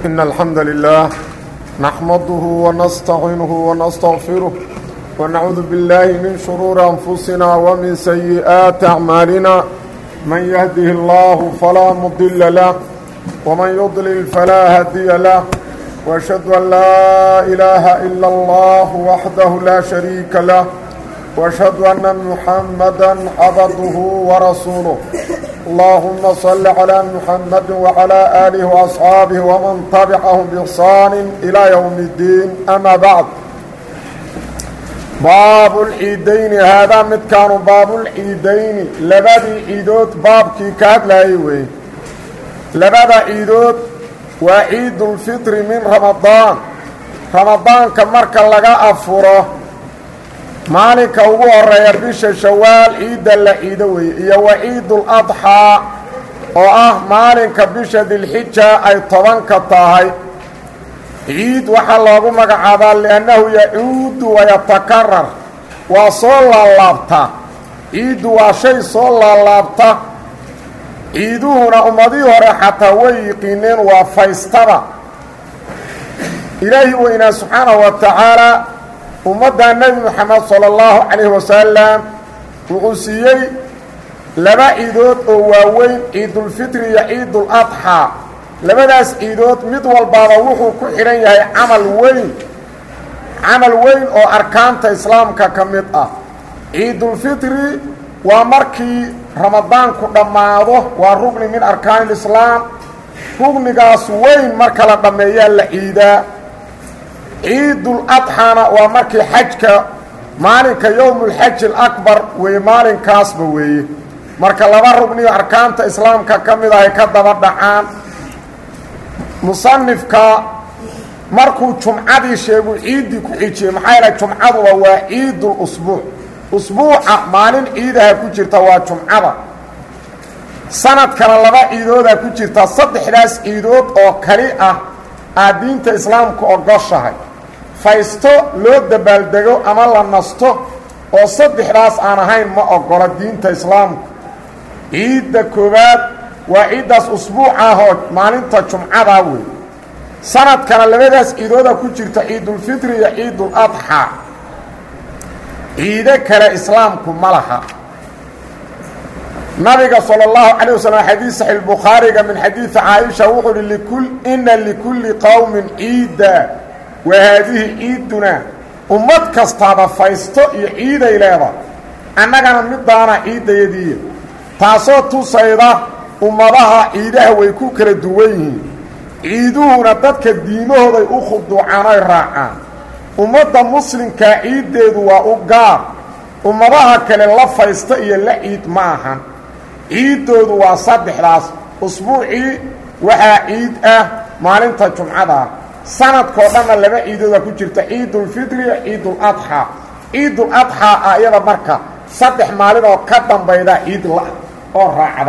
إن الحمد لله نحمده ونستعينه ونستغفره ونعوذ بالله من شرور أنفسنا ومن سيئات أعمالنا من يهده الله فلا مضل له ومن يضلل فلا هادي له وأشهد أن لا إله إلا الله وحده لا شريك له وأشهد أن محمدا عبده ورسوله اللهم صل على محمد وعلى آله وأصحابه ومن تبعهم بإحسان إلى يوم الدين أما بعد باب العيدين هذا مد كانوا باب العيدين لبدي عيدود بابكي كاد لا يوي لبدا عيدود وعيد الفطر من رمضان رمضان كمركا لغا أفره maalinka ugu horeeya bisha shawaal ciidda la ciido weeye iyo wa ciidul adxaa oo ah maalinka bisha dilxija ay tobanka tahay ciid waxaa loogu magacaabaa liannahu yacuudu wayatakarar waa soo laalaabta ciiddu waa shay soo laalaabta ciiduhuna ummadihii hore xataa way yiqiineen waa faystada ilaahi weynaa subxaanahu wa tacaala ummadda nebi moxamed sala allahu calayhi wasalam wuxuu siiyey laba ciidood oo waaweyn ciidulfitri iyo ciidul adxaa labadaas ciidood mid walbaaba wuxuu ku xidhan yahay camal weyn camal weyn oo arkaanta islaamka ka mid ah ciidulfitri waa markii ramadaanku dhammaado waa rugni min arkaan islaam rugnigaas weyn marka la dhammeeyaa la ciidaa ciidul adxana waa markii xajka maalinka yowmulxaji alakbar weeye maalinkaasba weeye marka laba rugniyo arkaanta islaamka ka mid ahay ka daba dhacaan musanifka markuu jumcadii sheegu ciiddii ku xijiyey maxaa yaele jumcaduba waa ciidul usbuuc usbuuca maalin ciidaha ku jirta waa jumcada sanadkana laba ciidoodaa ku jirta saddexdaas ciidood oo kali ah aad diinta islaamku ogoshahay faysto loo dabaaldego ama la nasto oo saddexdaas aan ahayn ma ogola diinta islaamku ciidda koowaad waa ciiddaas usbuuc ah oo maalinta jumcadaa wey sanadkana labadaas ciidooda ku jirta ciidulfitri iyo ciidul adxaa ciido kale islaamku ma laha nabiga salى اllahu calيه waslm xadiid saxi bukhaariga min xadiidi caaisha wuxuu uhi likul ina likulli qowmin ciida wa haadihi ciiduna ummad kastaaba faysto iyo ciiday leeda annagana midaana ciiddayadiiya taasoo tusayda ummadaha ciidaha way ku kala duwan yihiin ciiduhuna dadka diimahooday u khuduucaan oy raacaan ummadda muslimkaa ciiddeedu waa u gaar ummadaha kale la faysto iyo la ciid ma ahan ciiddoodu waa saddexdaas usbuucii waxaa ciid ah maalinta jumcada sanadkoo dhanna laba ciidooda ku jirta ciidulfitri iyo ciidul adxaa ciidul adxaa ah iyada marka saddex maalin oo ka dambayda ciid la oo raacda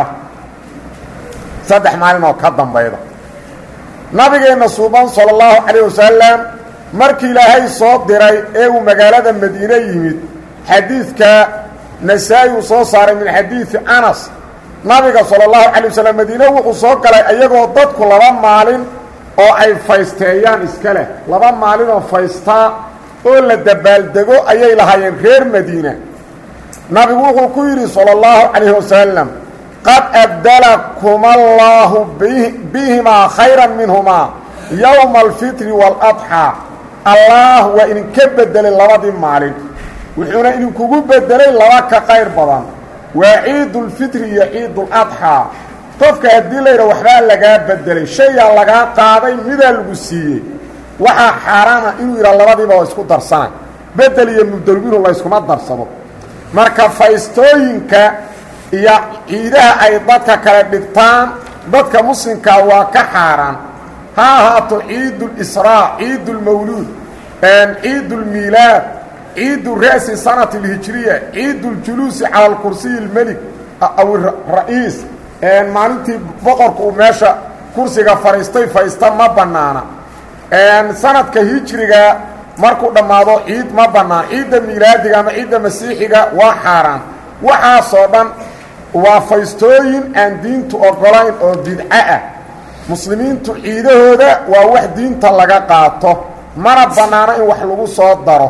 saddex maalin oo ka dambayda nabigeenna suuban sala allahu calayh wasalam markii ilaahay soo diray ee uu magaalada madiine yimid xadiidka nasaa-i uu soo saaray min xadiidi anas nabiga sala allahu calay wasalam madiine wuxuu soo galay iyagoo dadku laba maalin oo ay faysteeyaan iska leh laba maalin oo faystaa oo la dabaaldego ayay lahaayeen reer madiina nabigu wuxuu ku yidhi sala allahu calayhi wasalam qad abdalakuma allaahu bihimaa khayran minhumaa yowma alfitri waaladxaa allaah waa idinka bedelay labadii maalin wuxuuna idinkugu bedelay laba ka qayr badan waa ciidulfitri iyo ciiduladxaa qofka haddii layidha waxbaa lagaa bedelay shayaa lagaa qaaday midaa lagu siiyey waxaa xaaraana inuu yidhaa labadiiba oo isku darsanay bedel iyo mubdelminu layskuma darsado marka faystooyinka iyo ciidaha ay dadka kale dhigtaan dadka muslimkaa waa ka xaaraan ha ahaato ciidulisraa ciidulmawluud ciidulmiilaad ciidu ra'si sanati alhijriya ciiduljuluusi cala alkursiyi almelik aw ra'iis maalintii boqorku uu meesha kursiga fadhiistay faysta ma bannaana sanadka hijriga markuu dhammaado ciid ma bannaan ciidda miilaadiga ama ciidda masiixiga waa xaaraan waxaasoo dhan waa faystooyin aan diintu ogolayn oo bidco ah muslimiintu ciidahooda waa wax diinta laga qaato mana bannaano in wax lagu soo daro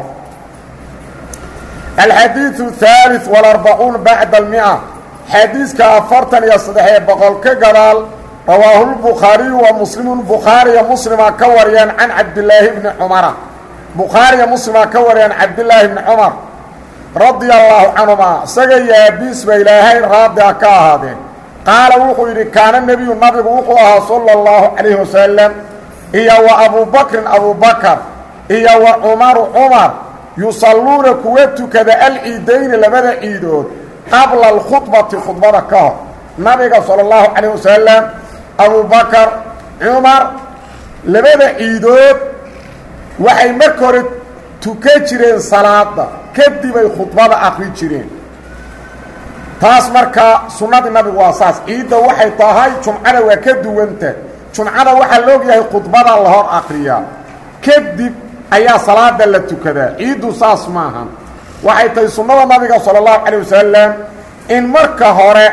alxadiiثu الثالث والarbacuun bacda اlmia xadiiska afartan iyo saddex-ee boqol ka gadaal rawaahu lbukhaariyu wa muslimu bukhaariya muslima ka wariyeen can cabdilaahi bni cumara bukhaariya muslima ka wariyeen cabdilaahi bni cumar radia allaahu canhuma isaga iyo aabiis ba ilaahay raadi a ka ahaadeen qaala wuxuu yidhi kaana nebiyu nabigu wuxuu ahaa sala اllahu calayhi wasalam iyo wa abubakrin abubakar iyo wa cumaru cumar yusalluuna kuwa tukada alciidayni labada ciidood qabla alkhudbati khudbada ka hor nabiga sala اllahu calayh wasalam abubakar cumar labada ciidood waxay marka hore tukan jireen salaada kadibay khudbada akri jireen taas markaa sunnadii nabigu waa saas ciidda waxay tahay jumcada waa ka duwanta jumcada waxaa la ogyahay khudbada la hor akriyaa kadib ayaa salaada la tukadaa ciiddu saas maahan waxay tahay sunnada nabiga sala allahu calayh wasalam in marka hore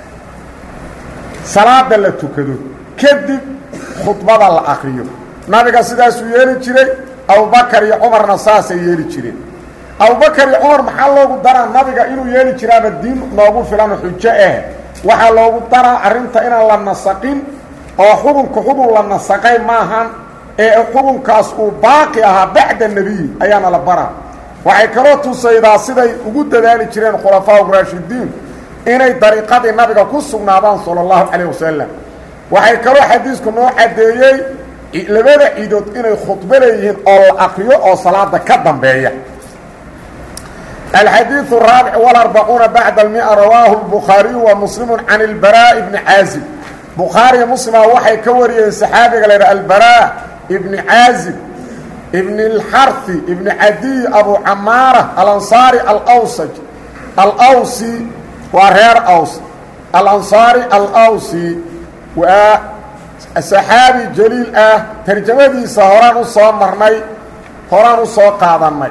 salaada la tukado kadib khudbada la akriyo nabiga sidaasuu yeeli jiray abubakar iyo cumarna saasay yeeli jireen abubakar iyo cumar maxaa loogu daraa nabiga inuu yeeli jiraaba diin noogu filan xujo ah waxaa loogu daraa arrinta inaan la nasaqin oo xukunka xukun la nasaqay maahan ee xukunkaas uu baaqi ahaa bacda nebiyi ayaana la baraa waxay kaloo tusaydaa siday ugu dadaali jireen khulafaa raashidiin inay dariiqadii nabiga ku sugnaadaan sala allahu calayh wasalam waxay kaloo xadiisku noo caddeeyey labada ciidood inay khudbo leeyihiin oo la akriyo oo salaada ka dambeeya الxadيiث الرaaبع والأربعuuنa baعd المئة rawaahu الbukhaariyu wa mslimu can الbarاء بni caazib bukhaariya muslima waxay ka wariyeen saxaabiga la ydha albarاء ibni caazib ibn اlxarhi ibni cadiy abu camaara alanصaari alawsaj alawsi waa reer aws alanصaari alawsi waa saxaabi jaliil ah tarjamadiisa horaan u soo marnay horaan u soo qaadannay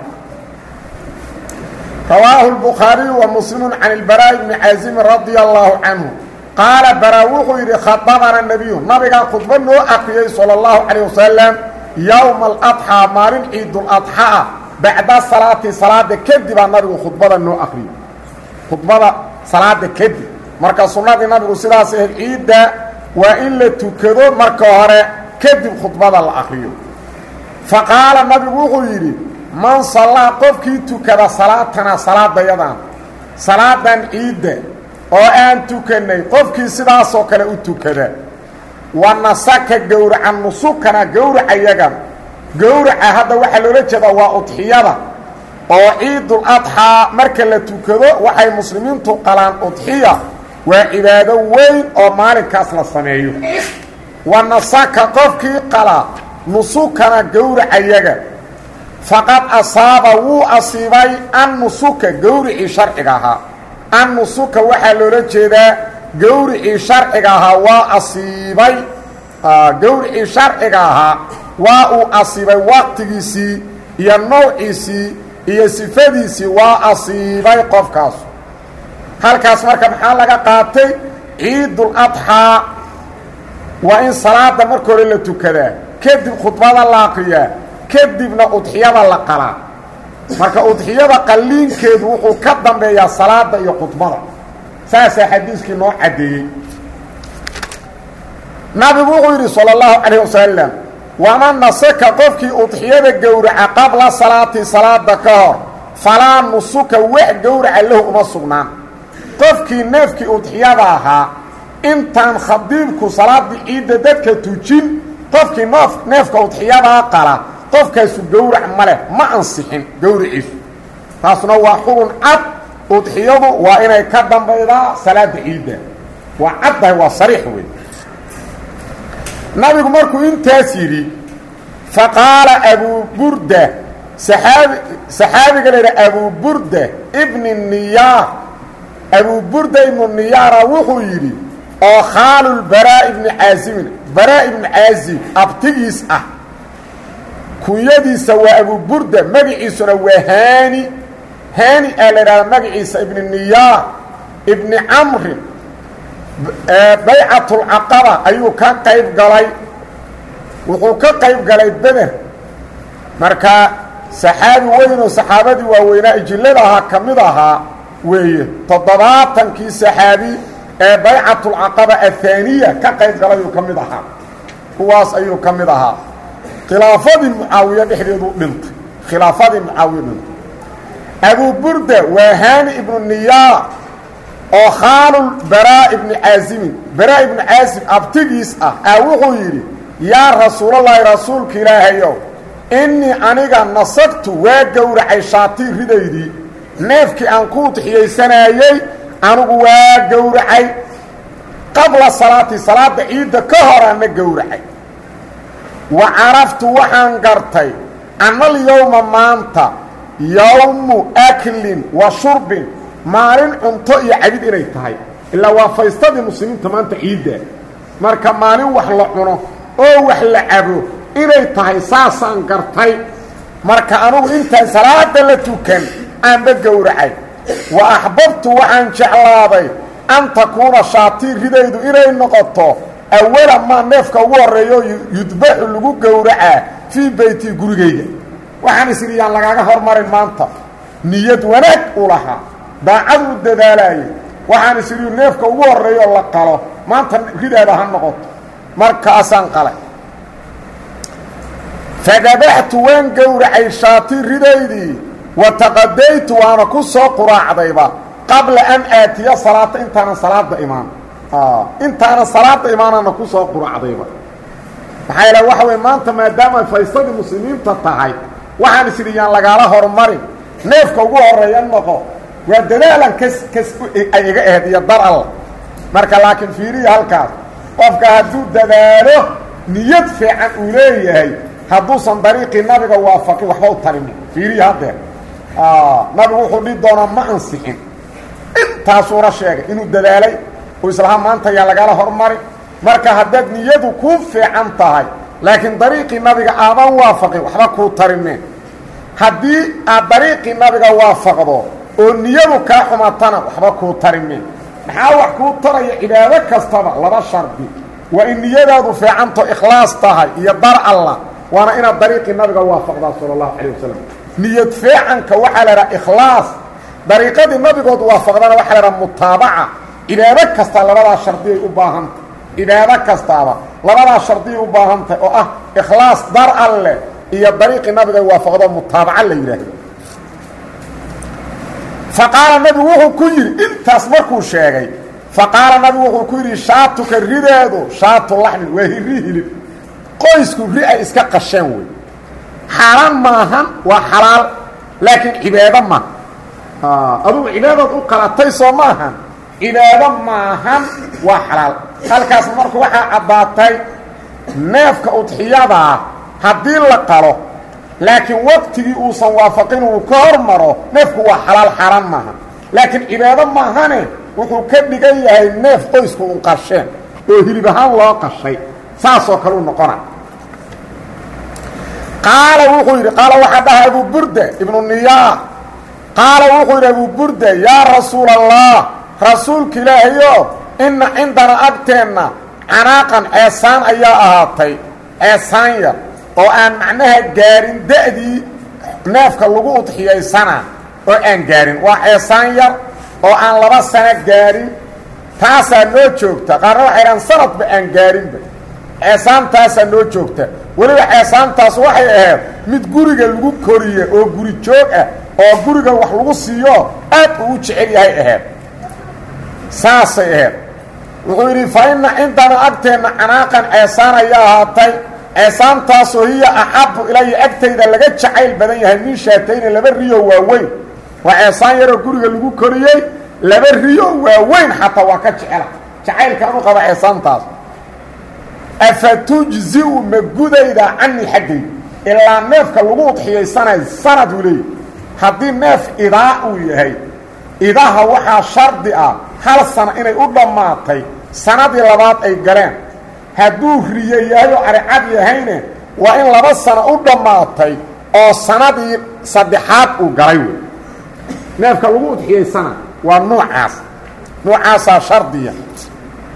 rawaahu الbukhaariyu wa muslimu can اlbaraaءi bni caazimi radia allahu canhu qaala baraa wuxuu yidhi khadabana nebiyu nabigaa khudba noo akriyey salى اllahu calayه wasalam yowma aladxaa maalin ciiduladxaa bacda salaati salaada kadibaa nabigu khudbada noo akriyey khudbada salaada kadib marka sunnadii nabigu sidaas ahayd ciidda waa in la tukado marka hore kadib khudbada la akriyo faqaala nabigu wuxuu yidhi man sallaa qofkii tukada salaatana salaadayadan salaadan ciidda oo aan tukannay qofkii sidaasoo kale u tukada wa nasaka gowraca nusukana gowracayagan gowraca hadda waxaa loola jeedaa waa udxiyada oo ciidul adxaa marka la tukado waxay muslimiintu qalaan udxiya waa cibaado weyn oo maalinkaas la sameeyo wa nasaka qofkii qala nusukana gowracayaga faqad asaaba wuu asiibay annusuka gowricii sharciga ahaa annusuka waxaa loola jeedaa gowricii sharciga ahaa waa asiibay gowricii sharciga ahaa waa uu asiibay waqtigiisii iyo nawciisii iyo sifadiisii waa asiibay qofkaas halkaas marka maxaa laga qaatay ciidul adxaa waa in salaada marka hore la tukadaa kadib khudbada la akriyaa kadibna udxiyada la qalaa marka udxiyada qalliinkeedu wuxuu ka dambeeyaa salaada iyo khudbada saasaa xadiiskii noo caddeeyey nabigu wuxuu yidhi salى اllahu calayh wasalam waman nasaka qofkii udxiyada gowraca qabla salaati salaada ka hor falaa nusuka wax gowraca lahu uma sugnaan qofkii neefkii udxiyada ahaa intaan khadiibku salaadii ciidda dadka tujin qofkii noof neefka udxiyadaa qala qofkaasu gowrac ma leh ma ansixin gowriciisu taasna waa xubun cad udxiyadu waa inay ka dambaydaa salaada ciidda waa caddahay waa sariix wey nabigu markuu intaas yidhi faqaala abuu burda saaabi saxaabiga la yidhaha abuu burda ibni niyaar abuu burda ibnu niyaara wuxuu yidhi oo khaalulbaraa ibni caasimin baraa ibni caazib abtigiis ah kunyadiisa waa abuu burda magaciisuna waa haani haani aa la idhahda magaciisa ibni niyaar ibni camrin baycatulcaqaba ayuu ka qayb galay wuxuu ka qayb galay beder marka saxaabi weyn oo saxaabadii waaweynaa ijillada ahaa ka mid ahaa weeye toddobaatankii saxaabi ee baycatulcaqaba ahaaniya ka qayb galayuu ka mid ahaa kuwaas ayuu ka mid ahaa khilaafadii mucaawiye dhexdeedu dhintay khilaafadii mucaawiye dhintay abu burda waa haani ibnu niyaa oo khaalul baraa ibni caasimin baraa ibnu caasim abtigiis ah aa wuxuu yidhi yaa rasuulallaahi rasuulka ilaahayow innii aniga nasagtu waa gowracay shaatii ridaydii neefkii aan ku udxiyaysanayey anigu waa gowracay qabla salaati salaadda ciidda ka horaana gowracay wa caraftu waxaan gartay annal yowma maanta yowmu aklin wa shurbin maalin cunto iyo cabid inay tahay ilaa waa faystadii muslimiinta maanta ciidda marka maalin wax la cuno oo wax la cabo inay tahay saasaan gartay marka anugu intaan salaada la tukan aanba gowracay wa axbabtu waxaan jeclaaday an takuuna shaatii ridaydu inay noqoto awala maa neefka ugu horreeyo yudbaxu lagu gowracaa fii beyti gurigayga waxaan isidhi yaan lagaaga hormarin maanta niyad wanaag u lahaa daacad u dadaalaayay waxaan isidhi neefka ugu horreeyo la qalo maanta ridaada ha noqoto markaasaan qalay fadabaxtu waan gowracay shaati ridaydii wa taqadaytu waana ku soo quraacdayba qabla an aatiya salaata intaanan salaada imaan intaanan salaada imaanana ku soo quraacdayba maxaa yidhaha waxa wey maanta maadaama faysadii muslimiinta tahay waxaan is idhi yaan lagaala hormarin neefka ugu horeeya noqo waa dadaalan kas kas ay iga ahayd iyo dar alla marka laakiin fiiriya halkaas qofka hadduu dadaalo niyad fiican uu leeyahay hadduusan dariiqii nabiga waafaqin waxba u tarin fiiriya haddeer nabigu wuxuu dhihi doonaa ma ansixin intaasuuna sheegay inuu dadaalay oo islaha maanta yaa lagala hormarin marka haddaad niyadu kuu fiican tahay laakiin dariiqii nabiga aadan waafaqin waxba kuu tarimeen haddii aad dariiqii nabiga waafaqdo oo niyadu kaa xumatana waxba kuu tarimeen maxaa wax kuu taraya cibaado kastaba laba shardi waa in niyadaadu fiicanto ikhlaas tahay iyo dar allah waana inaad dariiqii nabiga waafaqdaa sala allahu calayh wasalam niyad fiicanka waxaa la idhaha ikhlaas dariiqadii nabigood waafaqdana waxaa la idhaha mutaabaca cibaado kasta labadaa shardiyay u baahantah cibaado kastaaba labadaa shardiyay u baahantahy oo ah ikhlaas dar alleh iyo dariiqii nabiga waafaqdo mutaabaca la yidhaahdo fa qaala nabigu wuxuu ku yidhi intaas markuu sheegay fa qaala nabigu wuxuu ku yidhi shaatuka rideedu shaatu laxmin waa hirri hilib qoysku ri ay iska qasheen wey xaaraan maahan waa xalaal laakiin cibaado maaha adugu cibaadaad u qalatay soo maahan cibaado maahan waa xalaal halkaas marka waxaa caddaatay neefka udxiyadaa haddii la qalo laakiin waqtigii uusan waafaqin uu ka hormaro neefku waa xalaal xaaraan maaha laakiin cibaado maahane wuxuu ka dhigan yahay neef qoysku u qasheen oo hilib ahaan loo qashay saasoo kale u noqona qaala wuxuu yidhi qaala waxaa dhahay abu burda ibnu niyaa qaala wuxuu yidhi abu burda yaa rasuula allah rasuulka ilaahayo inna cindana agteenna canaaqan ceesaan ayaa ahaatay ceesaan yar oo aan macnaha gaarin da'dii neefka lagu udxiyaysana oo aan gaarin waa ceesaan yar oo aan laba sano gaarin taasaa noo joogta qaarna waxay dhahan sanadba aan gaarinba ceesaantaasaa noo joogta weliba ceesaantaas waxay ahayd mid guriga lagu koriye oo guri joog ah oo guriga wax lagu siiyo aad uu u jecel yahay ahayd saasay ahayd wuxuu yidhi fa inna cindana agteenna canaaqan ceesaan ayaa ahaatay ceesaantaasoo hiya axabu ilaya agtayda laga jacayl badan yahay min shaatayni laba riyo waaweyn waa ceesaan yaroo guriga lagu koriyey laba riyo waaweyn xataa waa ka jecela jacaylkaan u qaba ceesaantaas afa tujziu ma gudaydaa canii xaggayda ilaa neefka lagu udxiyaysanay sanad uu leeyahy haddii neef idaa uu yahay idaha waxaa shardi ah hal sano inay u dhammaatay sanadii labaad ay galeen hadduu riyo yahay oo aricad yahayne waa in laba sano u dhammaatay oo sanadii saddexaad uu galay wey neefka lagu udxiyaysana waa nuucaas nuucaasaa shardiya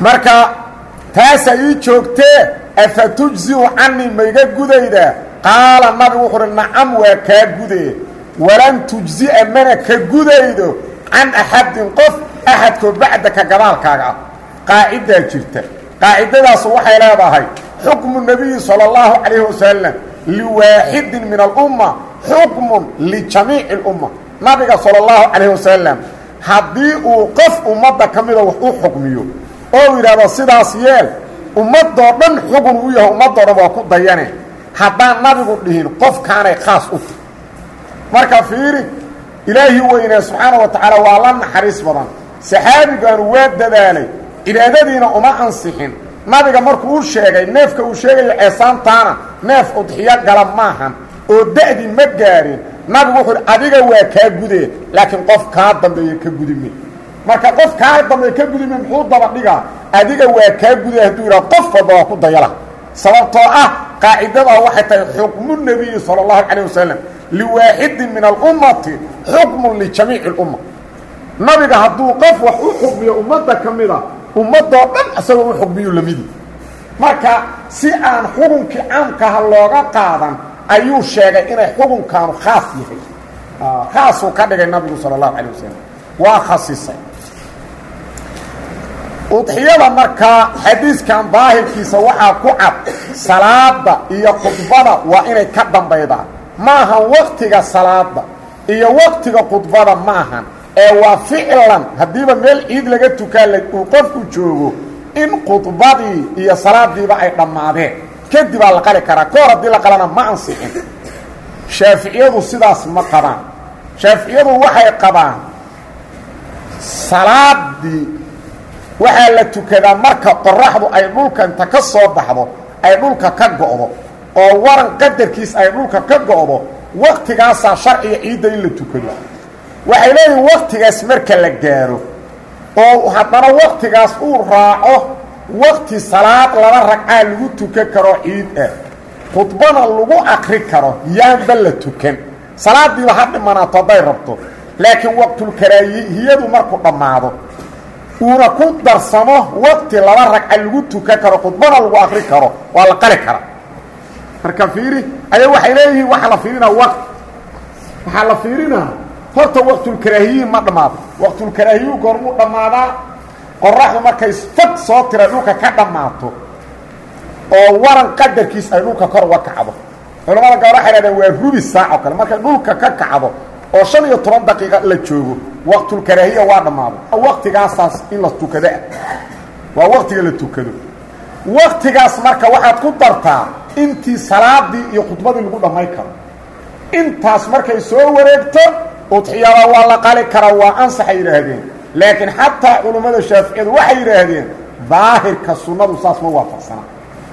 marka taasa ii joogtee afa tujziu canii maiga gudaydaa qaala nabigu wuxu uhi nacam waa kaa gudee walan tujzi'a mana ka gudaydo can axadin qof axadkoo bacdaka gadaalkaaga ah qaacidaa jirta qaacidadaasu waxay leedahay xukmu nebiyi sala allahu calayhi wasalam liwaaxidin min alumma xukmun lijamiici اlumma nabiga sala allahu calayhi wasalam haddii uu qof ummadda ka mida wax u xukmiyo oo yidhahdo sidaas yeel ummadoo dhan xugun u yahay ummadoo dhan waa ku dayane haddaan nabigu dhihin qofkaanay khaas u tahy marka fiiri ilaahii weynaa subxaana wa tacaala waa la naxariis badan saxaabigaanu waa dadaalay cibaadadiina uma ansixin nabiga markuu u sheegay neefka uu sheegayo ceesaantaana neef udxiyo gala maahan oo da'di ma gaarin nabigu wuxuu hi adiga waa kaa gudee laakiin qof kaa dambeeya ka gudime marka qof kaa dambeeya ka gudime muxuu daba dhigaa adiga waa kaa gudee hadduu yidhaha qof walba waa ku dayala sababtoo ah qaacidadaa waxay tahay xukmu nebiyi sala allahu calayh wasalam liwaaxidin min alummati xukmun lijamiici اlumma nabiga hadduu qof wax u xukmiyo ummadda ka mida ummadoo dhan isagoo u xukmiyu lamidi marka si aan xukunkii caamkaha looga qaadan ayuu sheegay inay xukunkaanu khaas yahay khaasuu ka dhigay nabigu sala allahu calayh wasalam waa khasisay udxiyada markaa xadiiskan daahirkiisa waxaa ku cad salaada iyo khudbada waa inay ka dambaydaan maahan waktiga salaada iyo waktiga khudbada maahan ee waa ficlan haddiiba meel ciid laga tukaan uu qofku joogo in khudbadii iyo salaadiiba ay dhammaadeen kadibaa la qali karaa ka hor haddii la qalana ma ansixin shaaficiyadu sidaas ma qabaan shaaficiyadu waxay qabaan salaadii waxaa la tukadaa marka qoraxdu ay dhulka inta ka soo baxdo ay dhulka ka go'do oo waran qadarkiis ay dhulka ka go'do waktigaasaa sharciga ciidda in la tukado waxay leeyihin waktigaas marka la gaaro oo haddana waktigaas uu raaco wakti salaad laba ragcaa lagu tukan karo ciid ah khudbana lagu akri karo yaanba la tukan salaadiiba ha dhimanaato hadday rabto laakiin waqtulkaraahiyadu markuu dhammaado uuna ku darsamo wakti laba ragca lagu tukan karo khudbana lagu akri karo waa la qali karaa marka fiiri aya waxay leeyihiin waxaa la fiirinaa waqt waxaa la fiirinaa horta waqtulkaraahiyi ma dhammaado waqtulkaraahiyu goormuu dhammaadaa qoraxdu markay fag soo tira dhulka ka dhammaato oo waran qadarkiis ay dhulka kor uga kacdo culamada gabal waxay hahdeen waa rubi saac oo kale markay dhulka ka kacdo oo shan iyo toban daqiiqa la joogo waqtulkaraahiya waa dhammaado waktigaasaas in la tukadoah waa waktiga la tukado waktigaas marka waxaad ku dartaa intii salaadii iyo khudbadii lagu dhammayn karo intaas markay soo wareegto udxiyada waa la qali karaa waa ansaxay yidhaahdeen laakiin xataa culummada shaaficiyadu waxay yidhaahdeen daahirka sunnadu saas ma waafaqsana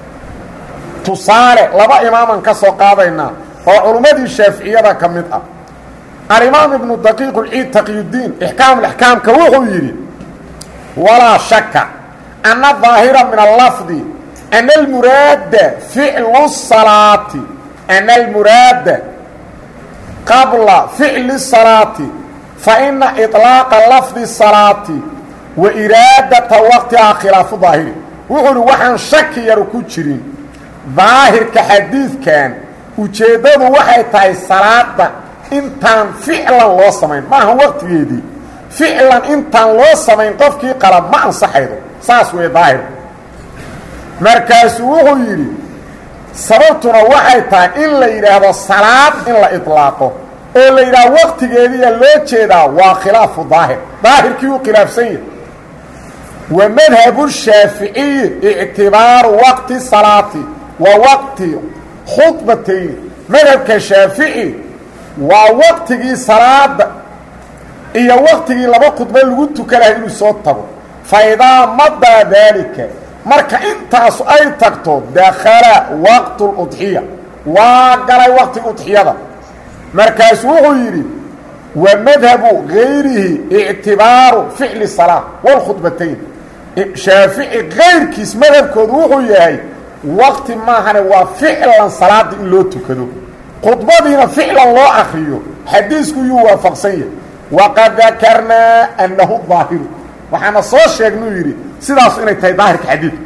tusaale laba imaaman ka soo qaadaynaa oo culummadii shaaficiyada ka mid ah alimaam ibnu daqiiq lciid taqiyudiin ixkaamulaxkaamka wuxuu yidhi walaa shaka ana daahira min allafdi ana almuraada ficlu salaati ana almuraada qabla ficli salaati faina iطlaaqa lafdi salaati wa iraadata waqtihaa khilaafu daahiri wuxuu uhi waxaan shaki yaru ku jirin daahirka xadiidkan ujeeddadu waxay tahay salaada intaan ficlan loo samayn maaha waqtigeedii ficlan intaan loo samayn qofkii qala ma ansaxaydo saas weeye daahirku markaasuu wuxuu yidhi sababtuna waxay tahay in la yidhaahdo salaad in la iطlaaqo oo la yidhaahdo waqtigeediya loo jeedaa waa khilaafu daahir daahirkii uu khilaafsan yahay wa madhabu shaaficiyi ictibaaru waqti salaati wa waqti khudbatayni madhabka shaafici waa waqtigii salaada iyo waqtigii laba khudba lagu tukanahay inuu soo tago fa idaa madaa daalika marka intaasu ay tagto dakhala waqtu ludxiya waa galay waqtiga udxiyada markaasu wuxuu yidhi wa madhabu gayrihi ictibaaru ficli salaa wاlkhudbatayn shaafici kayrkiis madhabkoodu wuxuu yahay waqti maahane waa ficlan salaada in loo tukado khudbadiina ficlan loo akriyo xadiisku yuu waafaqsan yahay waqad dakarnaa annahu daahiru waxaana soo sheegnuu yidhi sidaas inay tahay daahirka xadiidka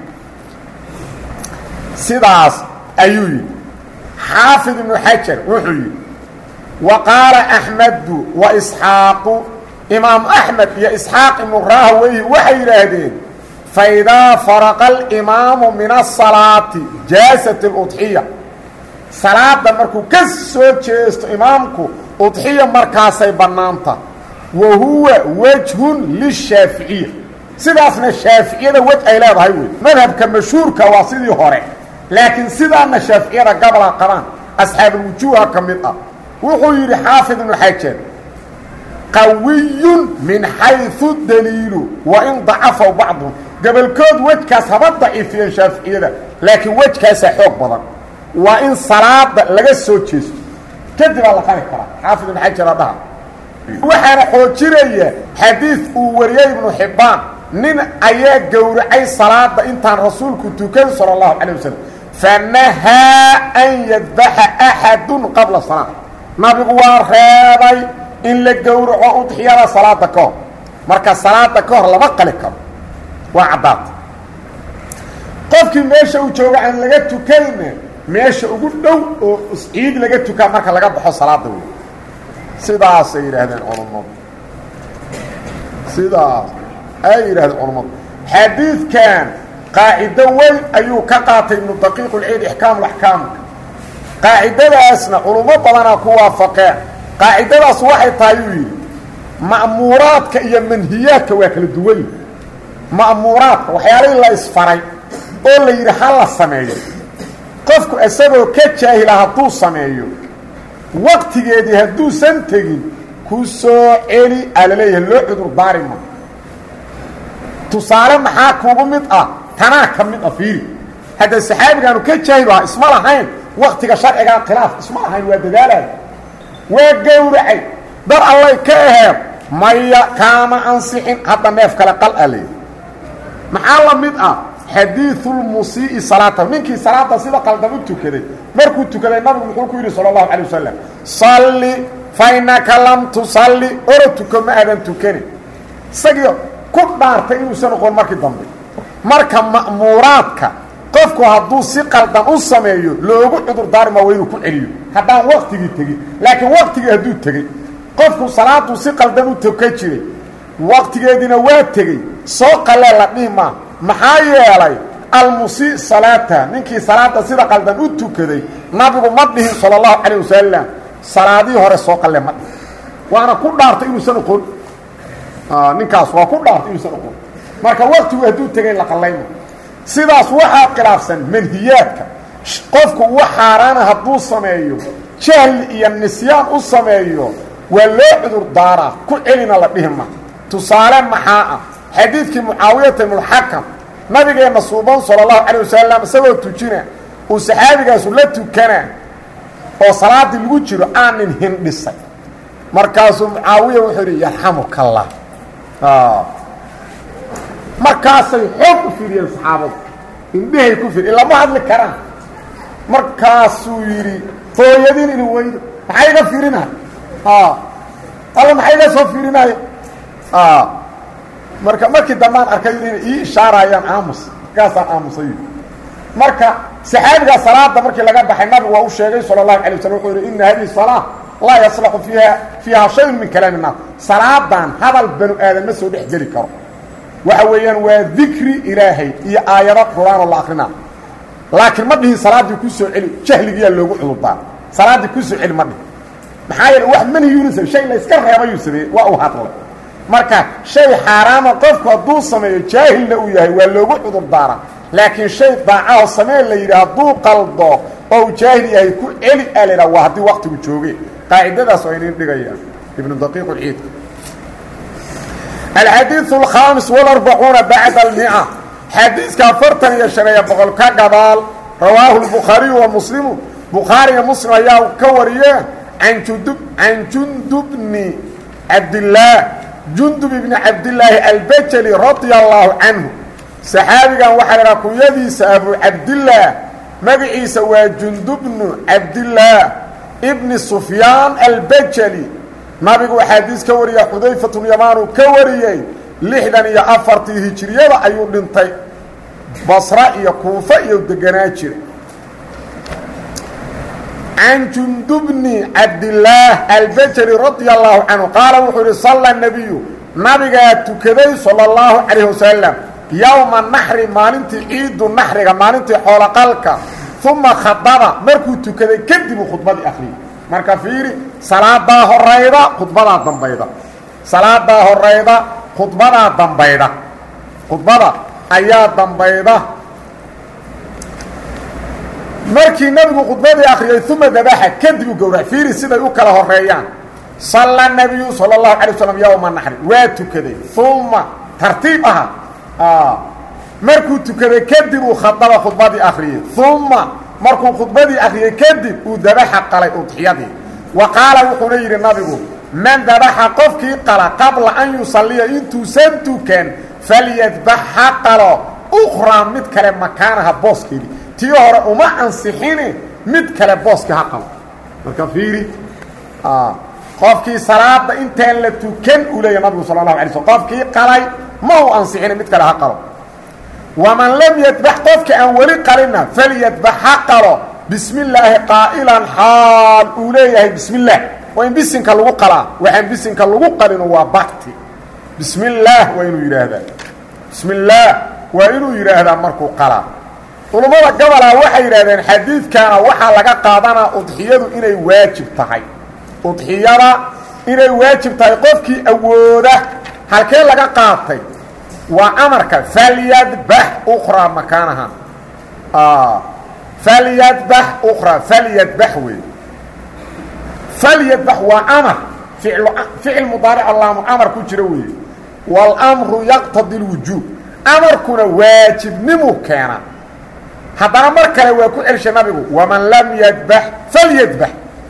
sidaas ayuu yidhi xaafid ibnu xajar wuxuu yidhi wa qaala axmedu wa isxaaqu imaam axmed iyo isxaaq ibnu raahweyhi waxay yidhaahdeen faidaa faraqa alimaamu min asalaati jaasat aludxiya salaada markuu ka soo jeesto imaamku udxiya markaasay bannaanta wa huwa wejhun lishaaficiya sidaasna shaaficiyada wej ay leedahay wey madhabka mashhuurka waa sidii hore laakiin sidaana shaaficiyada gabola qabaan asxaabulwujuuha ka mid ah wuxuu yidhi xaafid ibnu xajar qawiyun min xayثu daliilu wain dacafaw bacduhum gobolkood wejkaas haba daciifiyeen shaaficiyada laakiin wejkaasaa xoog badan waa in salaada laga soo jeesto kadibaa la qari karaa xaafid ibnu xajar adhaha waxaana xoojinaya xadiid uu wariyey ibnu xibbaan nin ayaa gowracay salaada intaan rasuulku tukan salى اllahu calيه wasalam fanahaa an yadbaxa axadu qabla salaa nabigu waa reebay in la gowraco udxiyada salaada ka hor marka salaada ka hor lama qali karo waa caddaata qofkii meesha uu jooga aan laga tukayna meesha ugu dhow oo ciid laga tukaa marka laga baxo salaada wey sidaasay yidhaahdeen culammadu sidaas ay yidhahdeen culammadu xadiidkan qaacido weyn ayuu ka qaatay ibnu daqiiq ulciid ixkaam laxkaamka qaacidadaasna culummo badanaa ku waafaqeen qaacidadaas waxay tahay uu yidhi ma'muuraadka iyo manhiyaadka waa kala duwan yihi ma'muuraadka waxyaalihii la isfaray oo la yidhi ha la sameeyo qofku isagoo ka jaahila hadduu sameeyo waqtigeedii hadduusan tegin ku soo celi aa la leeyahay loo cudur daari ma tusaale maxaa kugu mid ah tanaa ka mid ah fiiri hadda saxaabigaanu ka jaahil ahaa isma lahayn waktiga sharcigaa khilaaf isma lahayn waa dadaalaya waa gowracay dar allay ka aheed maya kaama ansixin hadda neef kale qal a leeyahy maxaa la mid ah xadiiulmusii'i salaata ninkii salaada sida qaldan u tukaday markuu tukaday nabigu muxuu ku yidhi sala allahu calay wasalam salli fa innaka lam tusalli oro tuko ma aadan tukanin isagii ku dhaartay inuusan noqon markii dambe marka ma'muuraadka qofku hadduu si qaldan u sameeyo loogu cudur daarima waa inuu ku celiyo haddaan waktigii tegin laakiin waktigii hadduu tegey qofku salaaduu si qaldan u tuka jiray waktigeediina waa tegey soo qalee la dhihi maa maxaa yeelay almusii salaata ninkii salaada sida qaldan u tukaday nabigu ma dhihin sala allahu calayh wasalam salaadihii hore soo qalle ma dhihin waana ku dhaartay inuusan oqon ninkaas waa ku dhaartay inuusan oqon marka waktigu hadduu tegay la qallayma sidaas waxaa khilaafsan manhiyaadka qofku wax xaaraana hadduu sameeyo jahli iyo nisyaan u sameeyo waa loo cudur daaraa ku celina la dhihi ma tusaale maxaa ah xadiidkii mucaawiyata ibnuxakam nabigeenna suuban sala allahu calay wasalam isagoo tujina uu saxaabigaasu la tukana oo salaaddii lagu jiro aanin hindhisay markaasuu mucaawiya wuxuu idhi yarxamuka allah markaasay xoog u fiiriyeen saxaabadu indhehay ku fiir ilama hadli karaan markaasuu yidhi hooyadiin ini weydo maxay iga fiirinahay alla maxay iga soo fiirinaya marka markii dambaan arkay inay ii ishaarayaan aamus markaasaan aamusay marka saxaabigaa salaada markii laga baxay nabigu waa u sheegay sala allahu alay waslam wuxuu yidhi ina hadihi salaa laa yaslaxu fiiha fiiha shayun min kalaami innaas salaadan hadal banu aadan ma soo dhex geli karo waxa weeyaan waa dikri ilaahay iyo aayado qur-aanoo la akrinaa laakiin ma dhihin salaaddii ku soo celi jahligiyaa loogu cudurdaar salaaddii ku soo celi ma dhihin maxaa yeele wax manhiyuuna shay la yska reebayuu sameeyey waa uu hadlay marka shay xaaraama qofku hadduu sameeyo jaahilna uu yahay waa loogu cudur daara laakiin shay daacaho samee la yidhi hadduu qaldo oo uu jaahil yahay ku celi aa la yidhaha waa haddii waktigu jooge qaacidadaas waa inin dhigayaan ibnu daqiiq ulciidka alxadiiث الkhaamis والarbacuuna bacda almica xadiiska afartan iyo شhan iyo boqol ka gadaal rawaahu الbukhaariyu wa muslimu bukhaariga muslim ayaa ka wariye an jundub can jundubni cabdillaah jundub ibni cabdillaahi albajali radia allahu canhu saxaabigan waxaa la dhaha kunyadiisa abu cabdillaah magaciisa waa jundubnu cabdillaah ibni sufyaan albajali nabigu xadiis ka wariya xudayfatulyamaan uu ka wariyey lixdan iyo afartii hijiriyada ayuu dhintay basra iyo kuufa iyo deganaa jira can jundubni cabdillaah albajali radia allahu canhu qaala wuxuu yihi salla nabiyu nabigaa tukaday sala allahu calayh wasalam yowma naxri maalintii ciidu naxriga maalintii xooloqalka uma khadaba markuu tukaday kadibuu khudbadii akhriyay marka fiiri salaadaa horayda khudbadaa dambayda salaadaa horayda khudbadaa dambayda khudbada ayaa dambayda markii nabigu khudbadii akriyay uma dabaxa kadib u gowrac fiiri siday u kala horeeyaan salla nabiyu sala allahu calay waslam yowma naxri waa tukaday uma tartiib aha markuu tukaday kadib uu khadaba khudbadii akriyey uma markuu khudbadii akriyey kadib uu dabaxa qalay udxiyadii wa qaala wuxuuna yidhi nabigu man dabaxa qofkii qala qabla an yusalliya intuusan tukan falyadbax ha qalo ukhraa mid kale makaanaha booskeedii tii hore uma ansixini mid kale booska ha qalo marka fiiri qofkii salaada intaan la tukan uu leeya nabigu sala allahu alay slm qofkii qalay ma u ansixini mid kale ha qalo waman lam yadbax qofka aan weli qalinna falyadbax ha qalo bismi illaahi qaa'ilan xaal uu leeyahay bismi illaah waa in bisinka lagu qalaa waxaan bisinka lagu qalino waa bakti bismi illaah waa inuu yidhaahdaa bismi illaah waa inuu yidhaahdaa markuu qalaa culummada gobolaa waxay yidhahdeen xadiidkaana waxaa laga qaadanaa udxiyadu inay waajib tahay udxiyada inay waajib tahay qofkii awooda halkee laga qaatay waa amarka falyadbax ukraa makaanaha falyadbax ukraa falyadbax wey falyadbax waa amar ficlu ficil mudaaric allaamu amar ku jira weeye wاlmru yaqtadi اlwujuub amarkuna waajibnimu keena haddana mar kale waa ku celshay nabigu waman lam yadbax falyadbax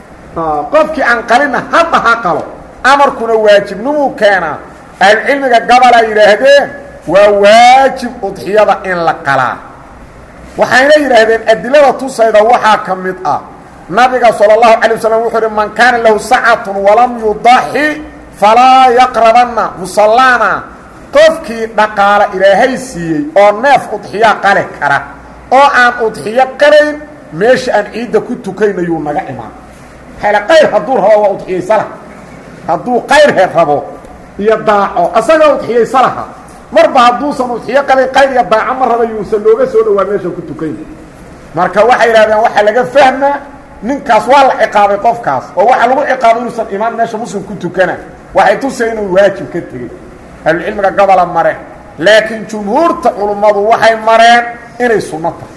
qofkii aan qalina hadda ha qalo amarkuna waajibnimuu keenaa ahlucilmiga gabalaa yidhaahdeen waa waajib udxiyada in la qalaa waxayna yidhaahdeen adilada tusayda waxaa ka mid ah nabiga salى الlahu عalيه waslm wuxuu uhi man kaana lahu sacatun walam yudaxi falaa yaqrabanna musallaana qofkii dhaqaala ilaahay siiyey oo neef udxiya qali kara oo aan udxiyo qalayn meesha aan ciidda ku tukaynayuu naga imaan hale qayr hadduu rabo waa udxiyaysalaha hadduu qayrhe rabo iyo daaco asagaa udxiyaysalaha marba hadduusan udxiyo qalayn qayr iyo daaco ma raba yuusan looga soo dhowaa meesha ku tukayna marka waxay yidhahdeen waxaa laga fahmaa ninkaas waa la ciqaabay qofkaas oo waxaa lagu ciqaabay inuusan imaan meesha muslim ku tukana waxay tusay inuu waajib ka tegey ahlucilmiga gobola mareen laakiin jumhuurta culummadu waxay mareen inay sunno tahay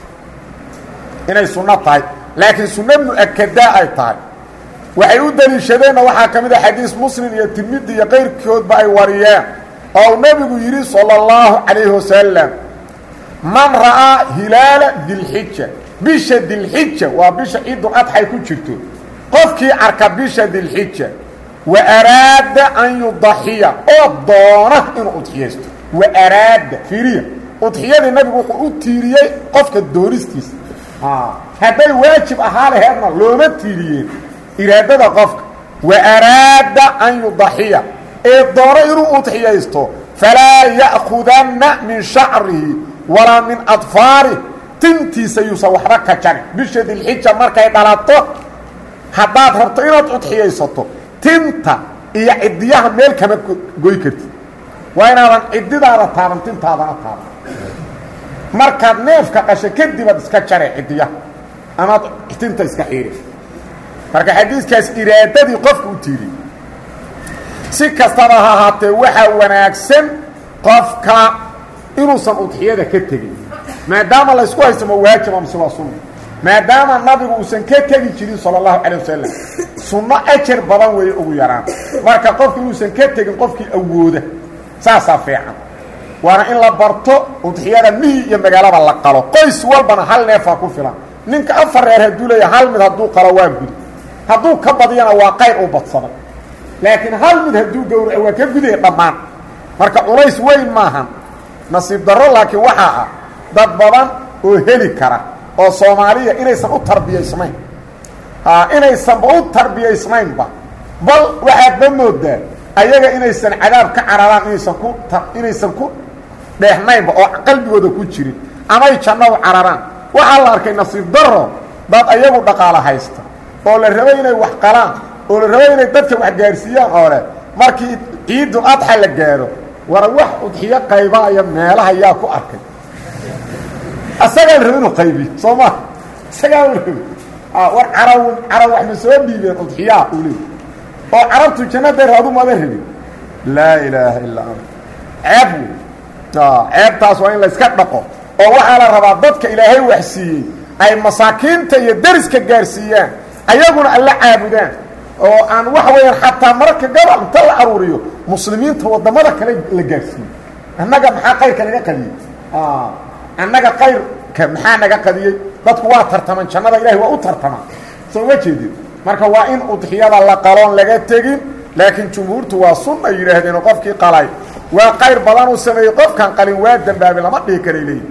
inay sunno tahay laakiin sunno mu-akadaa ay tahay waxay u daliishadeenna waxaa ka mid a xadiis muslim iyo tirmidi iyo qayrkoodba ay wariyeen oo uu nebigu yidhi sala اllahu calayhi wasalam man ra'aa hilaala dilxija bisha dilxija waa bisha ciidul adxay ku jirto qofkii arka bisha dilxija wa araada an yudaxiya oo doona inuu udxiyaysto wa araada fiiriya udxiyadii nabigu wuxuu u tiiriyey qofka doonistiisa hadday waajib ahaa laheedna looma tiiriyeen iraadada qofka wa araada an yudaxiya ee doona inuu udxiyaysto falaa ya'kudanna min shacrihi walaa min adfaarih tintiisa yuusan waxba ka jarin bisha dilxija markay dhalato haddaad rabto inaad udxiyaysato tinta iyo cidiyaha meel kama goy kartid waa inaadan cididaada taaban tintaadana taaban markaad neefka qasho kadibaad iska jare cidiyaha amaad tinta iska xiiri marka xadiiskaas iraadadii qofka u tiiriyey si kastaba ha ahaatee waxaa wanaagsan qofka inuusan udxiyada ka tegin maadaama laysku haysto ma waajiba mise waa sunna maadaama nabigu uusan ka tegi jirin sala allahu calay wasalam sunno ajar badan weeye ugu yaraan marka qofku inuusan ka tegin qofkii awooda saasaa fiican waana in la barto udxiyada mihi iyo magaalada la qalo qoys walbana hal neefaa ku filan ninka afar reer hadduu leeya hal mid hadduu qalo waa gudi hadduu ka badiyana waa qayr u badsaday laakiin hal mid hadduu gowraco waa ka gudaya dhammaan marka culays weyn maahan nasiib darro laakiin waxaa ah dad badan oo heli kara oo soomaaliya inaysan u tarbiyaysnayn inaysanba u tarbiyaysnaynba bal waxaadba moodaa ayaga inaysan cadaab ka cararaan inaysan ku inaysan ku dheexnaynba oo qalbigooda ku jirin amay janno u cararaan waxaa la arkay nasiib daro dad ayagu dhaqaalo haysta oo la rabay inay wax qalaan oo la rabay inay dadka wax gaarsiiyaan oo leh markii ciidul adxa la gaaro war wax udxiyo qaybaaya meelaha yaa ku arkay asagaa la raba inuu qaybiyo soo maa isagaa la rabi war carab carab wax ma soo dhiibeen udxiyaa uu leey oo carabtu jannada raadu mada rabin laa ilaaha illaa ant ceeb wey ceebtaas waa in la iska dhaqo oo waxaa la rabaa dadka ilaahay wax siiyey ay masaakiinta iyo deriska gaarsiiyaan ayaguna alla caabudaan oo aan waxa weeyaan xataa mararka gabal inta la aruuriyo muslimiinta waddamada kale la gaarsiiyo annaga maxaa qayrka naga qadiyey annaga qayrka maxaa naga qadiyey dadku waa tartaman jannada ilahay waa u tartamaan soo ma jeedin marka waa in udxiyada la qaloon laga tegin laakiin jumhuurtu waa sunna yidhaahdeen qofkii qalay waa qayr badan uu sameeyey qofkan qalin waa dembaabi lama dhihi karay leeyihi